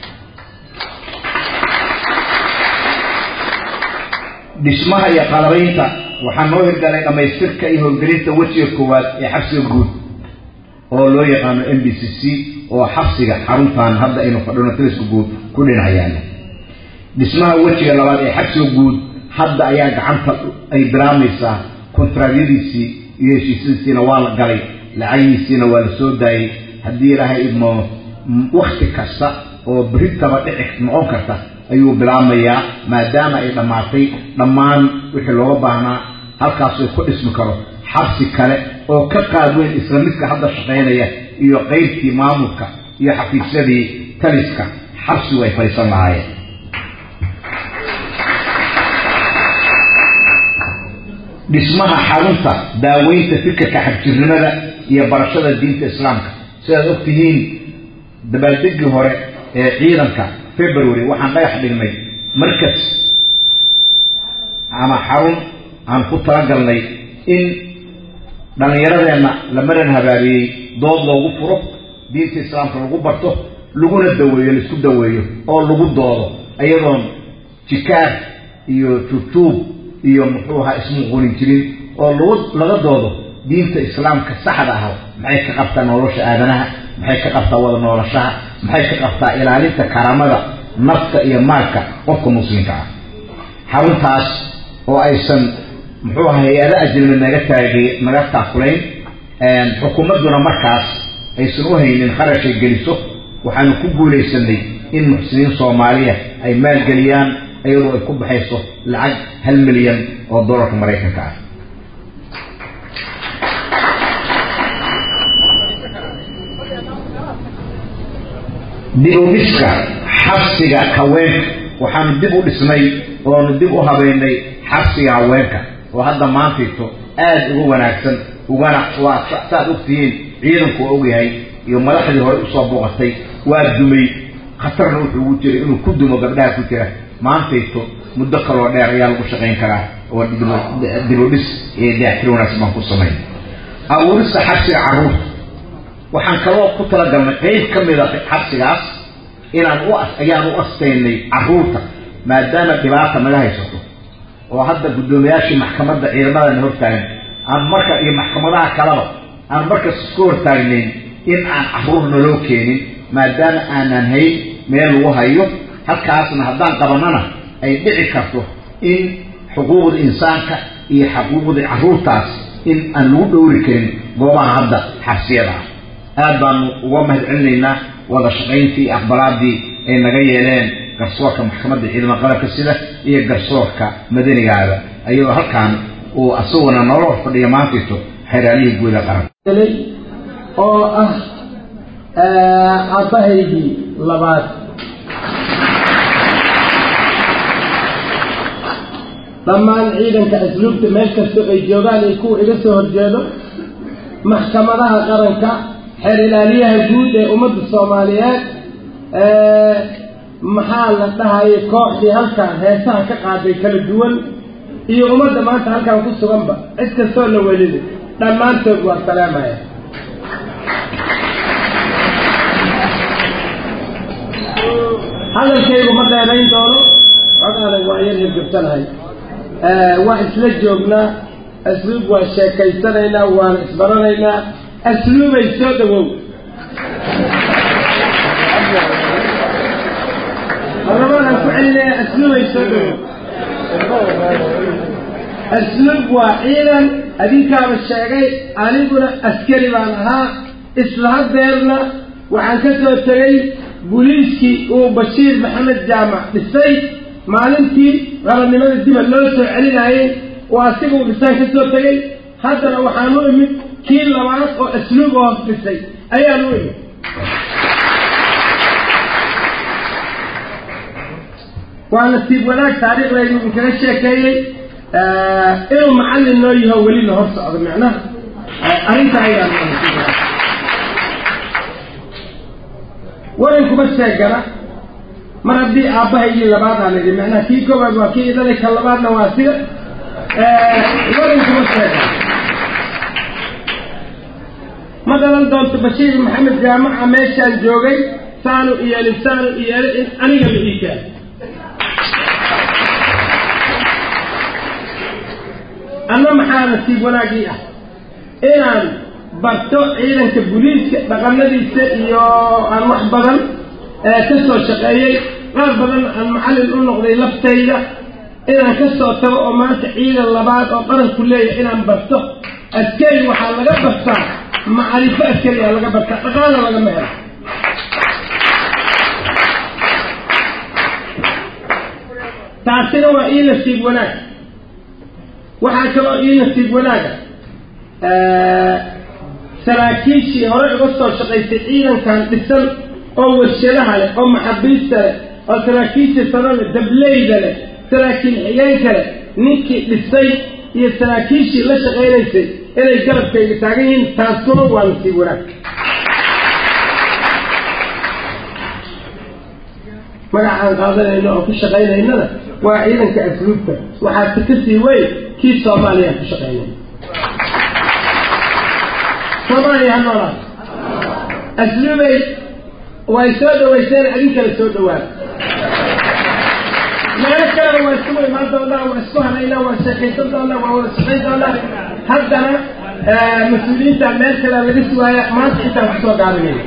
dhismaha iyo qalabaynta waxaa noo hirgalay dhammaystirka iyo howlgelinta wejiga koowaad ee xabsiga guud oo loo yaqaano m b c c oo xabsiga xaruntan hadda aynu fadhino taliska guud ku dhinacayaana dhismaha wejiga labaad ee xabsiga guud hadda ayaa gacanta ay bilaamaysaa kontraadyadiisii iyo heshiisyadiisiina waa la galay lacagiisiina waa la soo daayey haddii ilaahay idmo wakti kasta oo beritaba dhici noqon karta ayuu bilaabmayaa maadaama ay dhammaatay dhammaan wixii looga baahnaa halkaas ay ku dhismi karo xabsi kale oo ka qaad weyn isla midka hadda shaqaynaya iyo qaybtii maamulka iyo xafiisyadii taliska xabsigu ay fadhiisan lahaayeen dhismaha xarunta daaweynta fikirka xagjirnimada iyo barashada diinta islaamka sidaad og tihiin dabaaldegii hore ee ciidanka february waxaan dhagax dhignay markas ama xarun aan ku talagalnay in dhallinyaradeenna la maran habaabiyey dood loogu furo diinta islaamka lagu barto laguna daweeyo laisku daweeyo oo lagu doodo iyadoon jikaar iyo tutuub iyo muxuu ahaa ismuquulin jirin oo lagu laga doodo diinta islaamka saxda ah maxay ka qabtaa nolosha aadanaha maxay ka qabtaa wada noolashaha maxay ka qabtaa ilaalinta karaamada nafta iyo maalka qofka muslimka ah xaruntaas oo aysan muxuu aha hay-ado ajnabi naga taagay naga taakulayn xukuumadduna markaas aysan u haynin kharashay geliso waxaanu ku guulaysanay in muxsiniin soomaaliya ay maalgeliyaan iyadoo ay ku baxayso lacag hal milyan oo dollarka maraykanka ah dib u dhiska xabsiga haweenka waxaanu dib u dhisnay oonu dib u habeynay xabsiga haweenka oo hadda maantayto aada uga wanaagsan ugana waa saad ogtihiin ciidanku waa ogyahay iyo madaxdii hore usoo booqatay waa dumay khatarna wuxuu ugu jiray inuu ku dumo gabdhaha ku jira maantayto muddo kaloo dheer ayaa lagu shaqayn karaa oo dib u dhis iyo daaxtir wanaagsan baan ku samayn abuurista xabsiga carruurta waxaan kaloo ku talagalnay qeyb ka mida xabsigaas inaan u ayaan u astaynay carruurta maadaama dhibaata naga haysato oo hadda guddoomiyaashii maxkamadda ciidamadana hortaagan aan marka iyo maxkamadaha kaleba aan markas isku hortaagnayn in aan carruur naloo keenin maadaama aanan hayn meel lagu hayo halkaasna haddaan qabanana ay dhici karto in xuquuqda insaanka iyo xuquuqda carruurtaas in aan lagu dhowri karin goobaha hadda xabsiyada ah aad baanu uga mahad celinaynaa wada shaqayntii iyo aqbalaadii ay naga yeeleen garsoorka maxkamadda ciidamada qalabka sida iyo garsoorka madanigaada ayadoo halkaan uu asaguna noola hor fadhiya maantayto xeeraalihii guuda qaran oo ah abbahaygii labaad dhammaan ciidanka asluubta meel kastoo ay joogaan iyo kuwa iga soo horjeedo maxkamadaha qaranka xeer ilaaliyaha guud ee ummadda soomaaliyeed maxaa la dhahayay kooxdii halkan heesaha ka qaaday kala duwan iyo ummadda maanta halkan ku suganba cid kastoo la welida dhammaantood waa salaamaya hadalkaygu ma dheerayn doono codaanan waa yar hirgabsanahay waa isla joognaa asluub waa sheekaysanaynaa waana isbaranaynaa asluubay soo dhawow marlabaadaan ku celinaya asluubay soo dhawow asluub waa ciidan adinkaaba sheegay aniguna askari baan ahaa isla hadeerna waxaan ka soo tegay buliiskii uu bashiir maxamed jaamac dhisay maalintii qaranimada diba loo soo celinayay oo asiga uu dhisaan ka soo tegay haddana waxaan u imid kii labaad oo asluub oo hoos dhisay ayaan u imid waa nasiib wanaag taariikhdaydu idinkaga sheekeeyey inuu macallin noo yaho weli la hor socdo micnaha arrinta ayaan warankuma sheegana mar haddii aabbahaygii labaadaan idhi macnaha kii koowaad waa kii idhalay ka labaadna waa sida warankuma sheegana ma dhalan doonto bashiir maxamed jaamaca meeshaan joogay saanu iyelin saanu iyelin in aniga la ii keeno anna maxaa nasiib wanaagii ah inaan barto ciidanka buliiska dhaqanadiisa iyo aan wax badan ka soo shaqeeyey qaar badan aan macallin u noqday laftayda inaan ka soo tago oo maanta ciidan labaad oo qaranku leeyahay inaan barto askari waxaa laga bartaa macrifo askariyaa laga bartaa dhaqaana lagama helo taasina waa ii nasiib wanaag waxaa kaloo ii nasiib wanaaga saraakiishii hore uga soo shaqaysay ciidankan dhisan oo warshadaha leh oo maxabiista leh oo saraakiisha sano leh dableyda leh saraakiil xigeenka leh ninkii dhisay iyo saraakiishii la shaqaynaysay inay garabkayga taagan yihiin taasuna waa nasiib wanaag magacaan qaadanayno oo ku shaqaynaynana waa ciidanka asluubta waxaase ka sii weyn kii soomaaliya ku shaqaynay soomaaliya ha noolaad asluubay way soo dhawayseen adin kale soo dhawaada meelo kalena waa isugu imaan doonaa waa isku hanaynaa waa sheekaysan doonaa waa wada shaqayn doonaa haddana mas-uuliyiinta meel kale laga sugaaya maanta intaan kusoo gaabinayna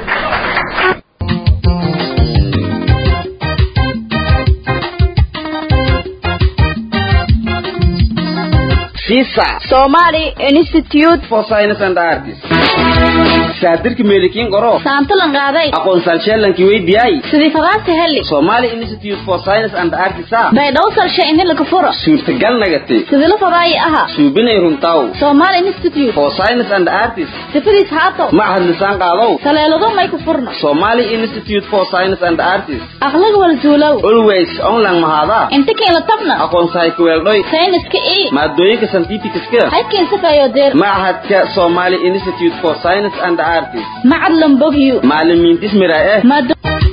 Somali Institute for Science and Arts. Saadirka meelikiin qoro. Saantalan qaaday. Aqoon salsheelankii weydiyay. Sidii fadaasta heli. Somali Institute for Science and Arts. Bay dhaw salshe in la kafuro. Suurtagal nagatay. Sidii la fadaay aha. Suubinay runtaw. Somali Institute for Science and Arts. Sifadiis haato. Macahad lisaan qaadaw. Taleelado may ku furno. Somali Institute for Science and Arts. Aqlag wal zuulow. Always online mahada. Inta keen la tabna. Aqoon sahay ku weeldhoy. Sayniska ee. Maadooyinka scientificska. Halkeen safayo deer. Macahadka Somali Institute for Science and Arts. Macad lambogyo. Macallimiintis mira eh. Maado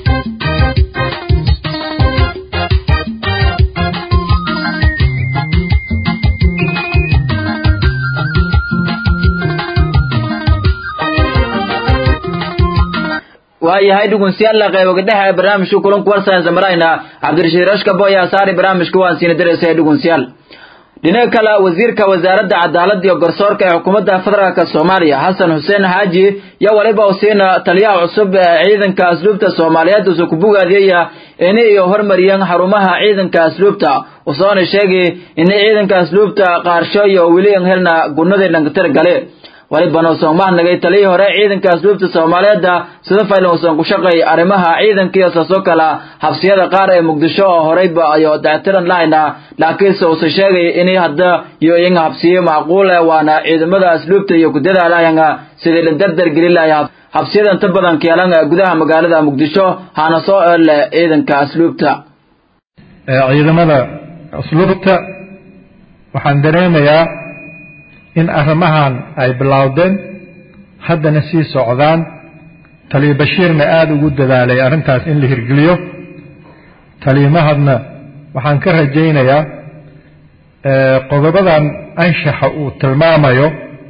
waayahay dhugunsiyaalla qaybogadaha ee barnaamijka kulanku warsanaysa marayna cabdirashiid rashka boya saari barnaamijka waan siina diraysa dhugunsiyaal dhinaca kale wasiirka wasaaradda cadaaladda iyo garsoorka ee xukuumadda federaalk soomaaliya xasan xuseen xaaji iyo waliba usiina taliyaha cusub ee ciidanka asluubta soomaaliyeed usu ku bogaadiyaya inay iyo hormariyeen xarumaha ciidanka asluubta usoona sheegay inay ciidanka asluubta qaarsho iyo weli helna gunadii dhankatir gale walibana usan mahnagay taliyii hore ciidanka asluubta soomaaliyeedda sida faylan usan ku shaqay arrimaha ciidanka iyo saasoo kale habsiyada qaar ee muqdisho oo horeyba ayo dactiran lahayna laakiinse uusan sheegay inay hadda iyo iyaga habsiyo macquul eh waana ciidamada asluubta iyo ku dadaalayanga sidii la dardar gelin lahay habsiyada inta badan keelan gudaha magaalada muqdisho hana soo eelle ciidanka asluubta ciidamada asluubta waxaan dareemayaa in arrimahan ay bilowdeen haddana sii socdaan taliya bashiirna aada ugu dadaalay arrintaas in la hirgeliyo taliyamahadna waxaan ka rajaynayaa qodobadan anshaxa uu tilmaamayo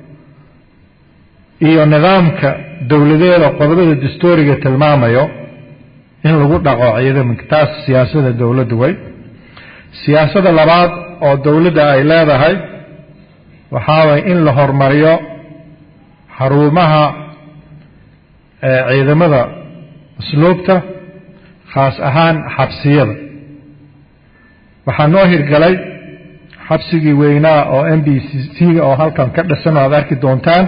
iyo nidaamka dowladeeda qodobada dastuuriga tilmaamayo in lagu dhaqo ciidamanka taas siyaasada dowladda way siyaasada labaad oo dowladda ay leedahay waxaa waye in la horumariyo xarumaha ciidamada usluubta khaas ahaan xabsiyada waxaa noo hirgalay xabsigii weynaa oo m b c c oo halkan ka dhisan oo aad arki doontaan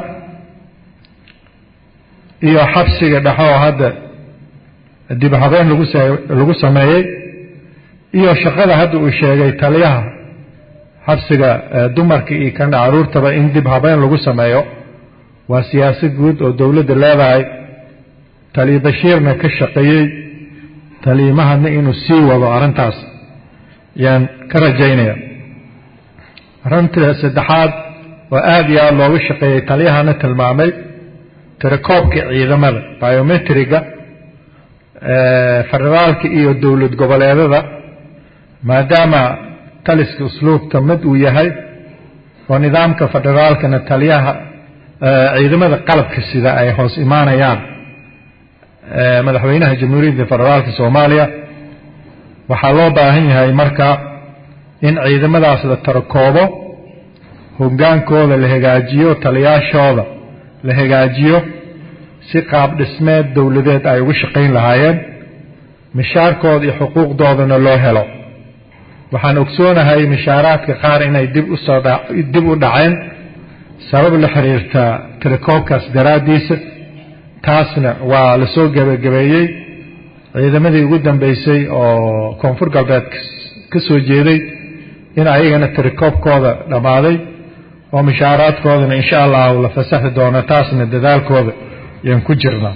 iyo xabsiga dhexe oo hadda dib habeen lagu lagu sameeyey iyo shaqada hadda uu sheegay taliyaha xabsiga dumarka iyo kan caruurtaba in dib habeen lagu sameeyo waa siyaasad guud oo dowladda leedahay taliya bashiirna ka shaqeeyey taliyimahadna inuu sii wado arrintaas yaan ka rajaynaya arrinta saddexaad oo aada iyo aada looga shaqeeyey taliyahana tilmaamay tirakoobka ciidamada biometriga federaalka iyo dowlad goboleedada maadaama taliska usluubta mid uu yahay oo nidaamka federaalkana taliyaha ciidamada qalabka sida ay hoos imaanayaan madaxweynaha jamhuuriyadda federaalka soomaaliya waxaa loo baahan yahay marka in ciidamadaas la tarakoobo hogaankooda la hagaajiyo taliyaashooda la hagaajiyo si qaab dhismeed dowladeed ay uga shaqayn lahaayeen mishaarkooda iyo xuquuqdoodana loo helo waxaan ogsoonahay mishaaraadka qaar inay dib usoo dib u dhaceen sabab la xiriirta tirakoobkaas daraaddiisa taasna waa la soo gebagabeeyey ciidamadii ugu dambeysay oo koonfur galbeed ka soo jeeday in ayagana tirakoobkooda dhammaaday oo mishaaraadkoodana insha allahu la fasaxi doono taasna dadaalkooda yaan ku jirnaa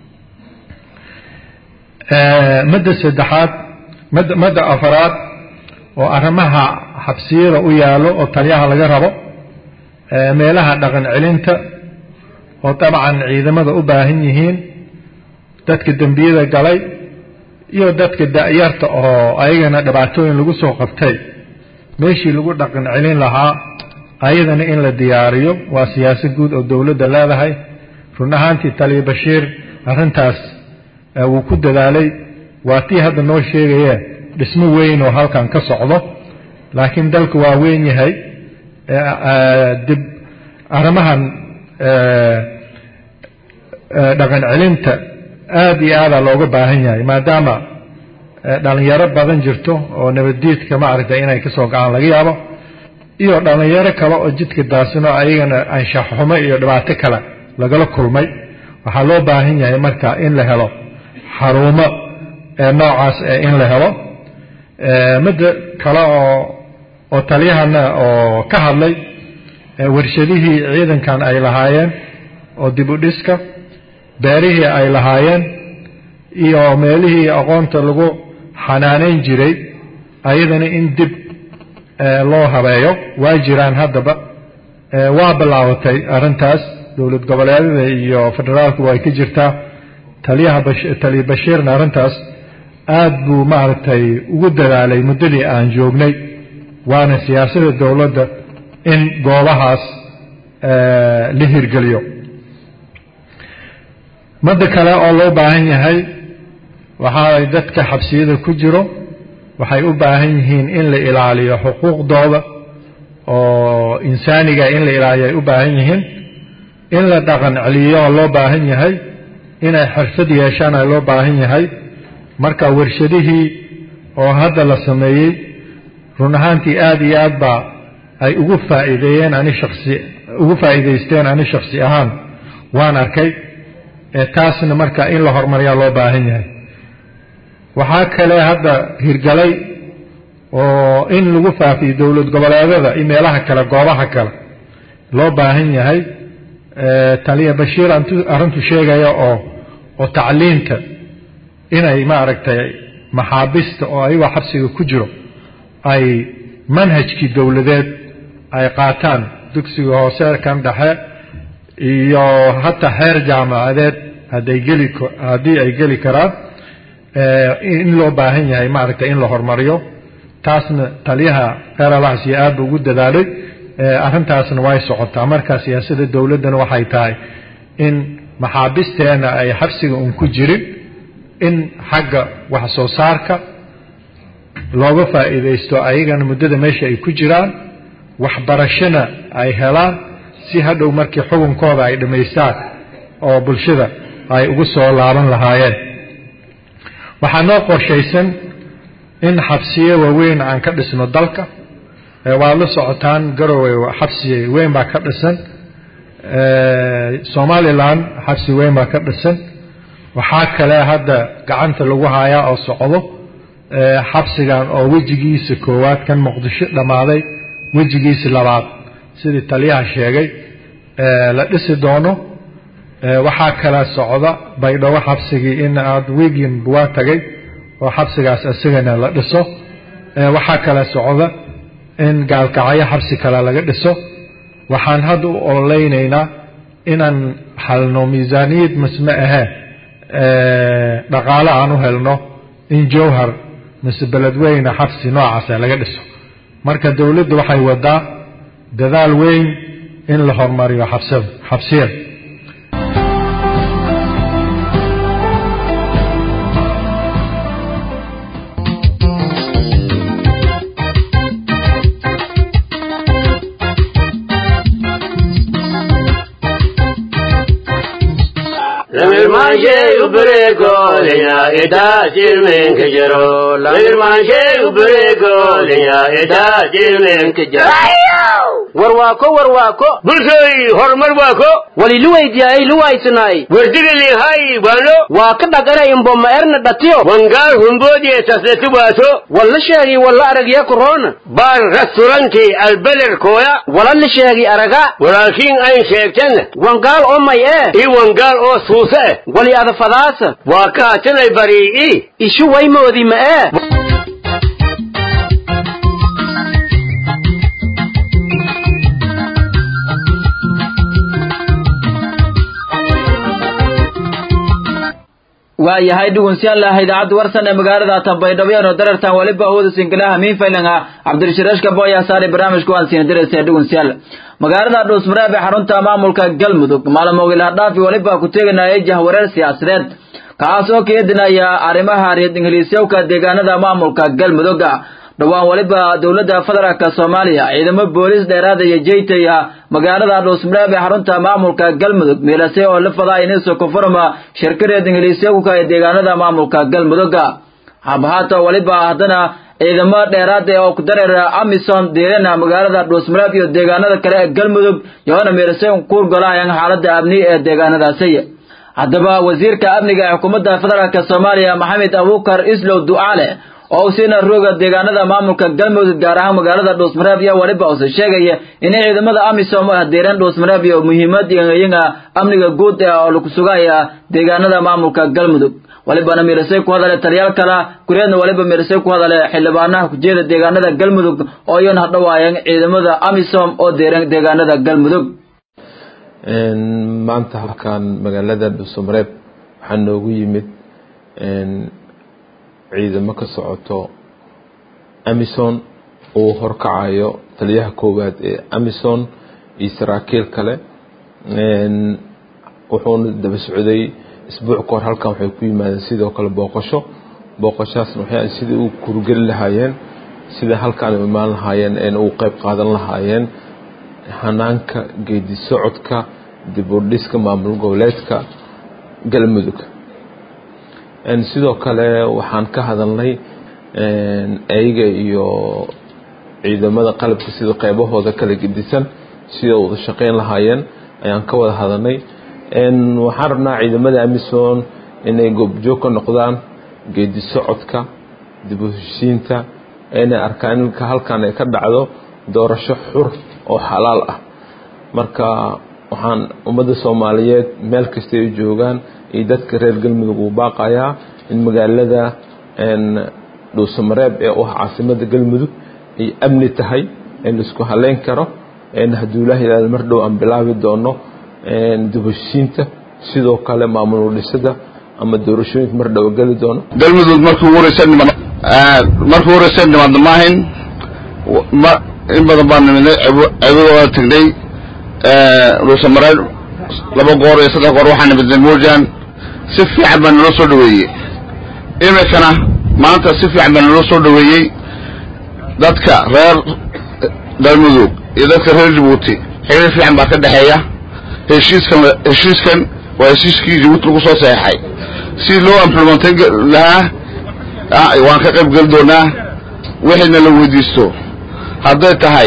madda saddexaad mad madda afaraad oo arrimaha xabsiyada u yaallo oo taliyaha laga rabo meelaha dhaqan celinta oo dabcan ciidamada u baahan yihiin dadka dembiyada galay iyo dadka da'yarta oo ayagana dhibaatooyin lagu soo qabtay meeshii lagu dhaqan celin lahaa ayadana in la diyaariyo waa siyaasad guud oo dowladda leedahay run ahaantii taliya bashiir arrintaas wuu ku dadaalay waa tii hadda noo sheegaya dhismo weyn oo halkan ka socdo laakiin dalku waa weyn yahay dib arrimahan dhaqan celinta aada iyo aadaa looga baahan yahay maadaama dhalinyaro badan jirto oo nabaddiidka maaragtay inay kasoo gacan laga yaabo iyo dhalinyaro kale oo jidka daasino ayagana anshax xumo iyo dhibaato kale lagala kulmay waxaa loo baahan yahay marka in la helo xarumo noocaas in la helo midda kale oo oo taliyahana oo ka hadlay warshadihii ciidankan ay lahaayeen oo dib u dhiska beerihii ay lahaayeen iyo meelihii aqoonta lagu xanaanayn jiray ayadana in dib loo habeeyo waa jiraan haddaba waa bilaabatay arrintaas dowlad goboleedyada iyo federaalku way ka jirtaa taliyaha taliya bashiirna arrintaas aad buu maaragtay ugu dadaalay muddadii aan joognay waana siyaasada dowladda in goobahaas la hirgeliyo madda kale oo loo baahan yahay waxaa dadka xabsiyada ku jiro waxay u baahan yihiin in la ilaaliyo xuquuqdooda oo insaaniga in la ilaaliyo ay u baahan yihiin in la dhaqan celiyo oo loo baahan yahay inay xirfad yeeshaan ay loo baahan yahay marka warshadihii oo hadda la sameeyey run ahaantii aada iyo aad baa ay ugu faa'iideeyeen ani shaksi ugu faa'iidaysteen ani shaksi ahaan waan arkay taasna marka in la horumariyaa loo baahan yahay waxaa kale hadda hirgalay oo in lagu faafiyo dowlad goboleedada iyo meelaha kale goobaha kale loo baahan yahay taliya bashiir arrintu sheegaya oo oo tacliinta inay maaragtay maxaabista oo ayagoo xabsiga ku jiro ay manhajkii dowladeed ay qaataan dugsiga hoose kan dhexe iyo hataa xeer jaamacadeed hadday geli haddii ay geli karaan in loo baahan yahay maaragtay in la horumariyo taasna taliyaha qeeralaxsiya aad buu ugu dadaalay arrintaasna way socotaa marka siyaasadda dowladdana waxay tahay in maxaabisteena ay xabsiga un ku jirin in xagga wax soo saarka looga faa'iidaysto ayagana muddada meesha ay ku jiraan waxbarashona ay helaan si hadhow markii xukunkooda ay dhammaystaan oo bulshada ay ugu soo laaban lahaayeen waxaa noo qorshaysan in xabsiyo waaweyn aan ka dhisno dalka waad la socotaan garowe xabsi weyn baa ka dhisan somalilan xabsi weyn baa ka dhisan waxaa kale hadda gacanta lagu hayaa oo socdo xabsigan oo wejigiisa koowaad kan muqdisho dhammaaday wejigiisa labaad sidii taliyaha sheegay la dhisi doono waxaa kale socda baydhabo xabsigii in aad wiigin waa tagay oo xabsigaas isagana la dhiso waxaa kale socda in gaalkacyo xabsi kale laga dhiso waxaan hadda u ololeynaynaa inaan halno miisaaniyad masme ahee dhaqaale aan u helno in jowhar mise beledweyne xabsi noocaasa laga dhiso marka dowladda waxay wadaa dadaal weyn in la horumariyo xabsada xabsiyada warwaako warwaako bulshooy horumar waako waliluweydiyaay luwaysanaay werdigalihay wano waa ka dhagana imboma erna dhatiyo wangaal humboodiye tasleti waato walla sheegi walla aragya korona baar restauranti albeder kooya wala la sheegi araga walaakiin ayn sheegtan wangaal oo may ee i wangaal oo suuse eh wali adafadaasa waa kaatanay barii'i ishu waymoodi ma ee waayahay dhugunsiyaalaha idaacadda warsan ee magaalada tambaydhabo eno darartan waliba awooda sinkilaha miinfaylinga cabdirashireeshka booya saari barnaamijka waan siina diraysa dhugunsiyaal magaalada dhuusmareeb ee xarunta maamulka galmudug maalmogilaha dhaafi waliba ku teeganayay jahwareer siyaasadeed kaas oo keedinaya arrimaha reer ingiliisyowka deegaanada maamulka galmudugga dhowaan waliba dowladda federaalk soomaaliya ciidamo booliis dheeraada iyo jeytaya magaalada dhuusmareeb ee xarunta maamulka galmudug meelase oo la fadaa iniso konfurma shirka reer ingiliisyowka ee deegaanada maamulka galmudugga habhaata waliba haddana ciidamo dheeraada oo ku dareera amisom deelana magaalada dhuusmareeb iyo deegaanada kale ee galmudug yoona meelase kuurgolahayan xaalada amni ee deegaanadaasi haddaba wasiirka amniga ee xukuumadda federaalk soomaaliya maxamed abuukar islow ducaale oo usiina rooga deegaanada maamulka galmudug gaar ahaan magaalada dhuusmareeb iyo waliba use sheegaya inay ciidamada amisom u hadeereen dhuusmareeb iyo muhiimad iyaga amniga guud ee oo lagu sugaya deegaanada maamulka galmudug walibana mirisay ku hadale taliyaal kala kureedna waliba mirisay ku hadale xildhibaanaha kujeeda deegaanada galmudug oo iyan hadhawaayeen ciidamada amisom oo deeran deegaanada galmudug maanta halkan magaalada dhuusamareeb waxaa noogu yimid ciidamo ka socoto amison uu horkacayo taliyaha koowaad ee amison iyo saraakiil kale wuxuuna daba socday isbuuc ka hor halkan waxay ku yimaadeen sidoo kale booqasho booqashaasna waxay sidai u kurgeli lahaayeen sida halkaan u imaan lahaayeen een uu qeyb qaadan lahaayeen hanaanka geedi socodka dib u dhiska maamul goboleedka galmudug sidoo kale waxaan ka hadalnay ayaga iyo ciidamada qalabka sida qeybahooda kala gedisan sida wada shaqeyn lahaayeen ayaan ka wada hadalnay waxaan rabnaa ciidamada amison inay goobjoog ka noqdaan geedi socodka dib u heshiinta inay arkaan in halkan ay ka dhacdo doorasho xur oo xalaal ah marka waxaan ummadda soomaaliyeed meel kasta ay joogaan iyo dadka reer galmudug uu baaqayaa in magaalada dhuusamareeb ee u ah caasimada galmudug ay amni tahay in laisku haleyn karo hadduu ilaah yidhahdo mar dhow aan bilaabi doono dubashiinta sidoo kale maamul dhisada ama doorashooyinka mar dhow geli doono galmudug markii ugu horeysa niman markii ugu horeysa nimaadna maahayn ma in badan baan nimidnay cebada waa tagnay dhuusamareer laba goor iyo saddex goor waxaa nimidnay moojaan si fiican baa naloo soo dhaweeyey iminkana maanta si fiican baa naloo soo dhaweeyey dadka reer galmudug iyo dadka reer jabuuti xiriir fiican baa ka dhexeeya heshiiskan heshiiskan waa heshiiskii jabuuti lagu soo saxeexay si loo implementan lahaa waan ka qayb geli doonaa wixiina la weydiisto hadday tahay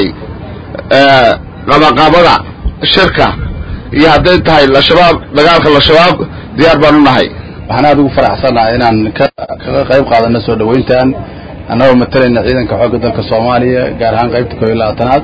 qabaqaabada shirka iyo hadday tahay lashabaab dagaalka lashabaab diyaar baan u nahay waxaan aada ugu faraxsanahay inaan kaga qayb qaadano soo dhaweyntan annagoo matalayna ciidanka xoogga dalka soomaaliya gaar ahaan qaybta koob iyo labaatanaad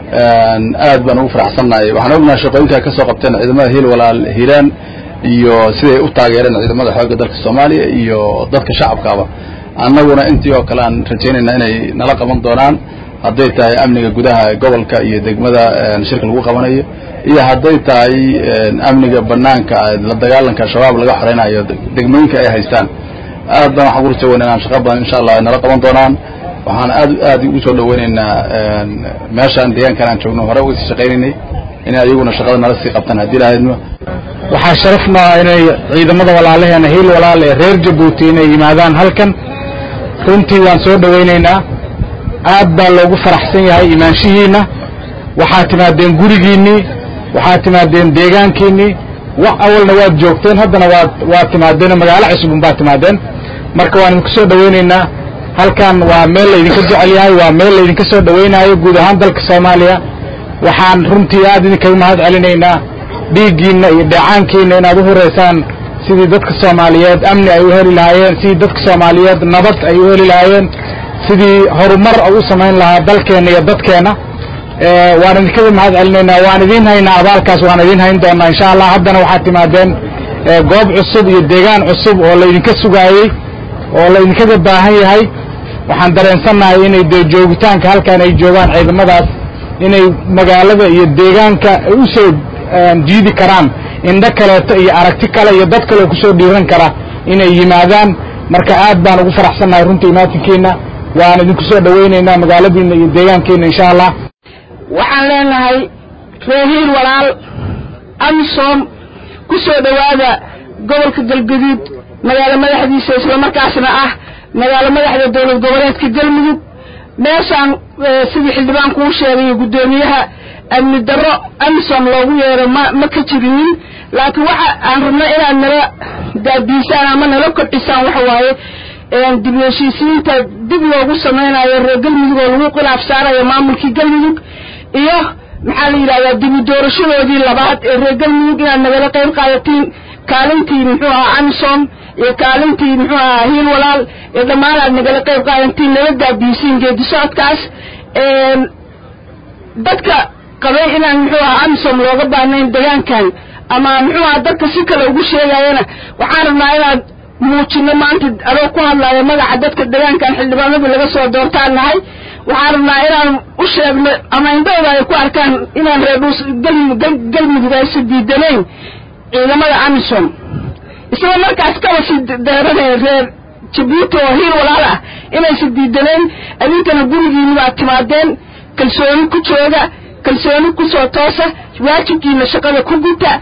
aad baan ugu faraxsannahay waxaan ognahay shaqooyinka ka soo qabteen ciidamada hiil walaal hiiraan iyo siday u taageereen ciidamada xoogga dalka soomaaliya iyo dadka shacabkaaba annaguna intii oo kale aan rajaynayna inay nala qaban doonaan hadday tahay amniga gudaha gobolka iyo degmada shirka lagu qabanayo iyo hadday tahay amniga banaanka la dagaalanka shabaab laga xoreynayo degmooyinka ay haystaan aad baan waxaan ku rajaweynaa inaan shaqa badan insha allah ay nala qaban doonaan waxaan aad aad ugu soo dhaweynaynaa meeshaan deegaankan aan joogno hore uga sii shaqaynaynay inay ayaguna shaqada nala sii qabtaan haddii lahaydno waxaa sharaf maa inay ciidamada walaalaheena hiil walaal ee reer jabuuti inay yimaadaan halkan runtii waan soo dhawaynaynaa aad baa loogu faraxsan yahay imaanshihiinna waxaad timaadeen gurigiinnii waxaad timaadeen deegaankiinnii wax awalna waad joogteen haddana waad waad timaadeen magaalo cusubun baad timaadeen marka waan idinku soo dhawaynaynaa halkan waa meel laydinka jecel yahay waa meel laydinka soo dhawaynaayo guud ahaan dalka soomaaliya waxaan runtii aad idinkaga mahad celinaynaa dhiiggiinna iyo dheecaankiinna inaad u horeysaan sidii dadka soomaaliyeed amni ay u heli lahaayeen sidii dadka soomaaliyeed nabad ay u heli lahaayeen sidii horumar u samayn lahaa dalkeenna iyo dadkeenna waan idinkaga mahad celinaynaa waan idiin haynaa abaalkaas waan idiin hayn doonaa insha allah haddana waxaad timaadeen goob cusub iyo deegaan cusub oo laydinka sugaayey oo laydinkaga baahan yahay waxaan dareensannahay inay dee joogitaanka halkan ay joogaan ciidamadaas inay magaalada iyo deegaanka u soo jiidi karaan indho kaleeto iyo aragti kale iyo dad kale oo kusoo dhiiran kara inay yimaadaan marka aad baan ugu faraxsannahay runtii imaatinkiina waan idinku soo dhawaynaynaa magaaladiina iyo deegaankiina insha allah waxaan leenahay reehiil walaal amisom ku soo dhowaada gobolka galgaduud magaalo madaxdiisa islamarkaasna ah magaalo madaxda dowlad goboleedka galmudug meeshaan sidii xildhibaan kuu sheegayo guddoomiyaha amni darro amisom loogu yeero ma ma ka jirinin laakiin waxa aan rabno inaad nala daadiisaan ama nala kordhisaan waxa waaye dib u heshiisiinta dib loogu samaynayo reer galmudug oo lagu khilaaf saarayo maamulkii galmudug iyo maxaa la yidhahdaa dibu doorashadoodii labaad ee reer galmudug inaad nagala qayb qaadatiin kaalintii muxuu ahaa amisom iyo kaalintii muxuu ahaa hiil walaal iyo dhammaan aad nagala qayb qaadatiin nala daadiisiin geedi socodkaas dadka qabay inaan muxuu ahaa amisom looga baahnayn deegaankan ama muxuu ahaa dadka si kale ugu sheegayana waxaan rabnaa inaad muujino maanta adoo ku hadlaya magaca dadka deegaankan xildhibaanadu laga soo doortaan nahay waxaan rabnaa inaan u sheegno ama indhahooda ay ku arkaan inaan reer dhuus galmudug aysa diidanayn ciidamada amisom isagoo markaas kaba si deeranaya reer jabuuti oo hiil walaal ah inaysa diidanayn adinkana gurigiina baad timaadeen kalsooni ku jooga kalsooni ku soo toosa waajibkiina shaqada ku guta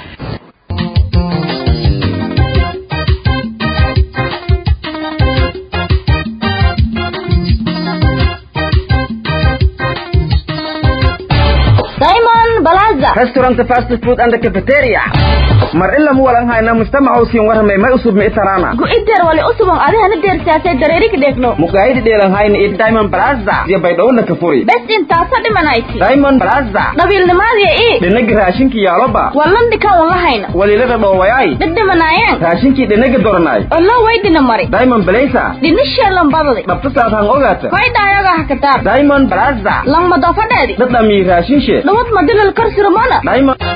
Simon Balaza restaurant fast food and cafeteria mar ila mu walan hayna mujtamaca usiin warramay may usub mi itarana gu'ideer wali usubon adihana deersaasay dareeri ka dheegno muqaayidi dheelan hayna iyo diamond plaza iyo baydhowna ka furi bes intaasa dhimanayti diamond plaza dhabiilnimaadiya ii dhinagi raashinkii yaaloba wallan dhikan un lahayna walilada dhoowayay dhibdhimanaayeen raashinkii dhinagi doranay ollo waydina mari diamond blaza dhinisheelan badadi dhabta saadhan ogaata koydhaayoga hakataan diamond plaza langmado fadheedi dhadhamii raashinshe dhawad madilal karsirmana diamond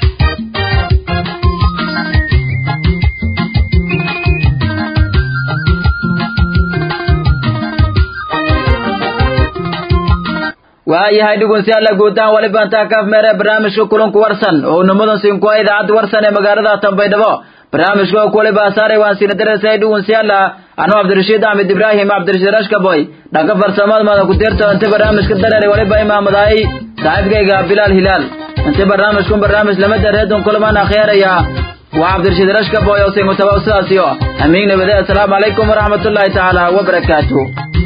waayahay dhegeystayaal guutaan wali baantaa kaaf meere barnaamijka kulanku warsan oo nimadan siinkuwa idaacadda warsan ee magaalada Tanbaydhabo barnaamijka oo kule baasaaray waan siina dareesay dhegeystayaal anuu Cabdirashiid Ahmed Ibrahim Cabdirashiid Rashkaboy dhaga farsamada madan ku deerto inta barnaamijka dareeray waliba imaamaday saaxiibkayga Bilal Hilal inta barnaamijku barnaamij lama dareedon kulmaan akhiiraya waa Cabdirashiid Rashkaboy oo say mutawaasiyo amiin nabada assalaamu calaykum waraxmatullaahi tacaala wa barakaatuh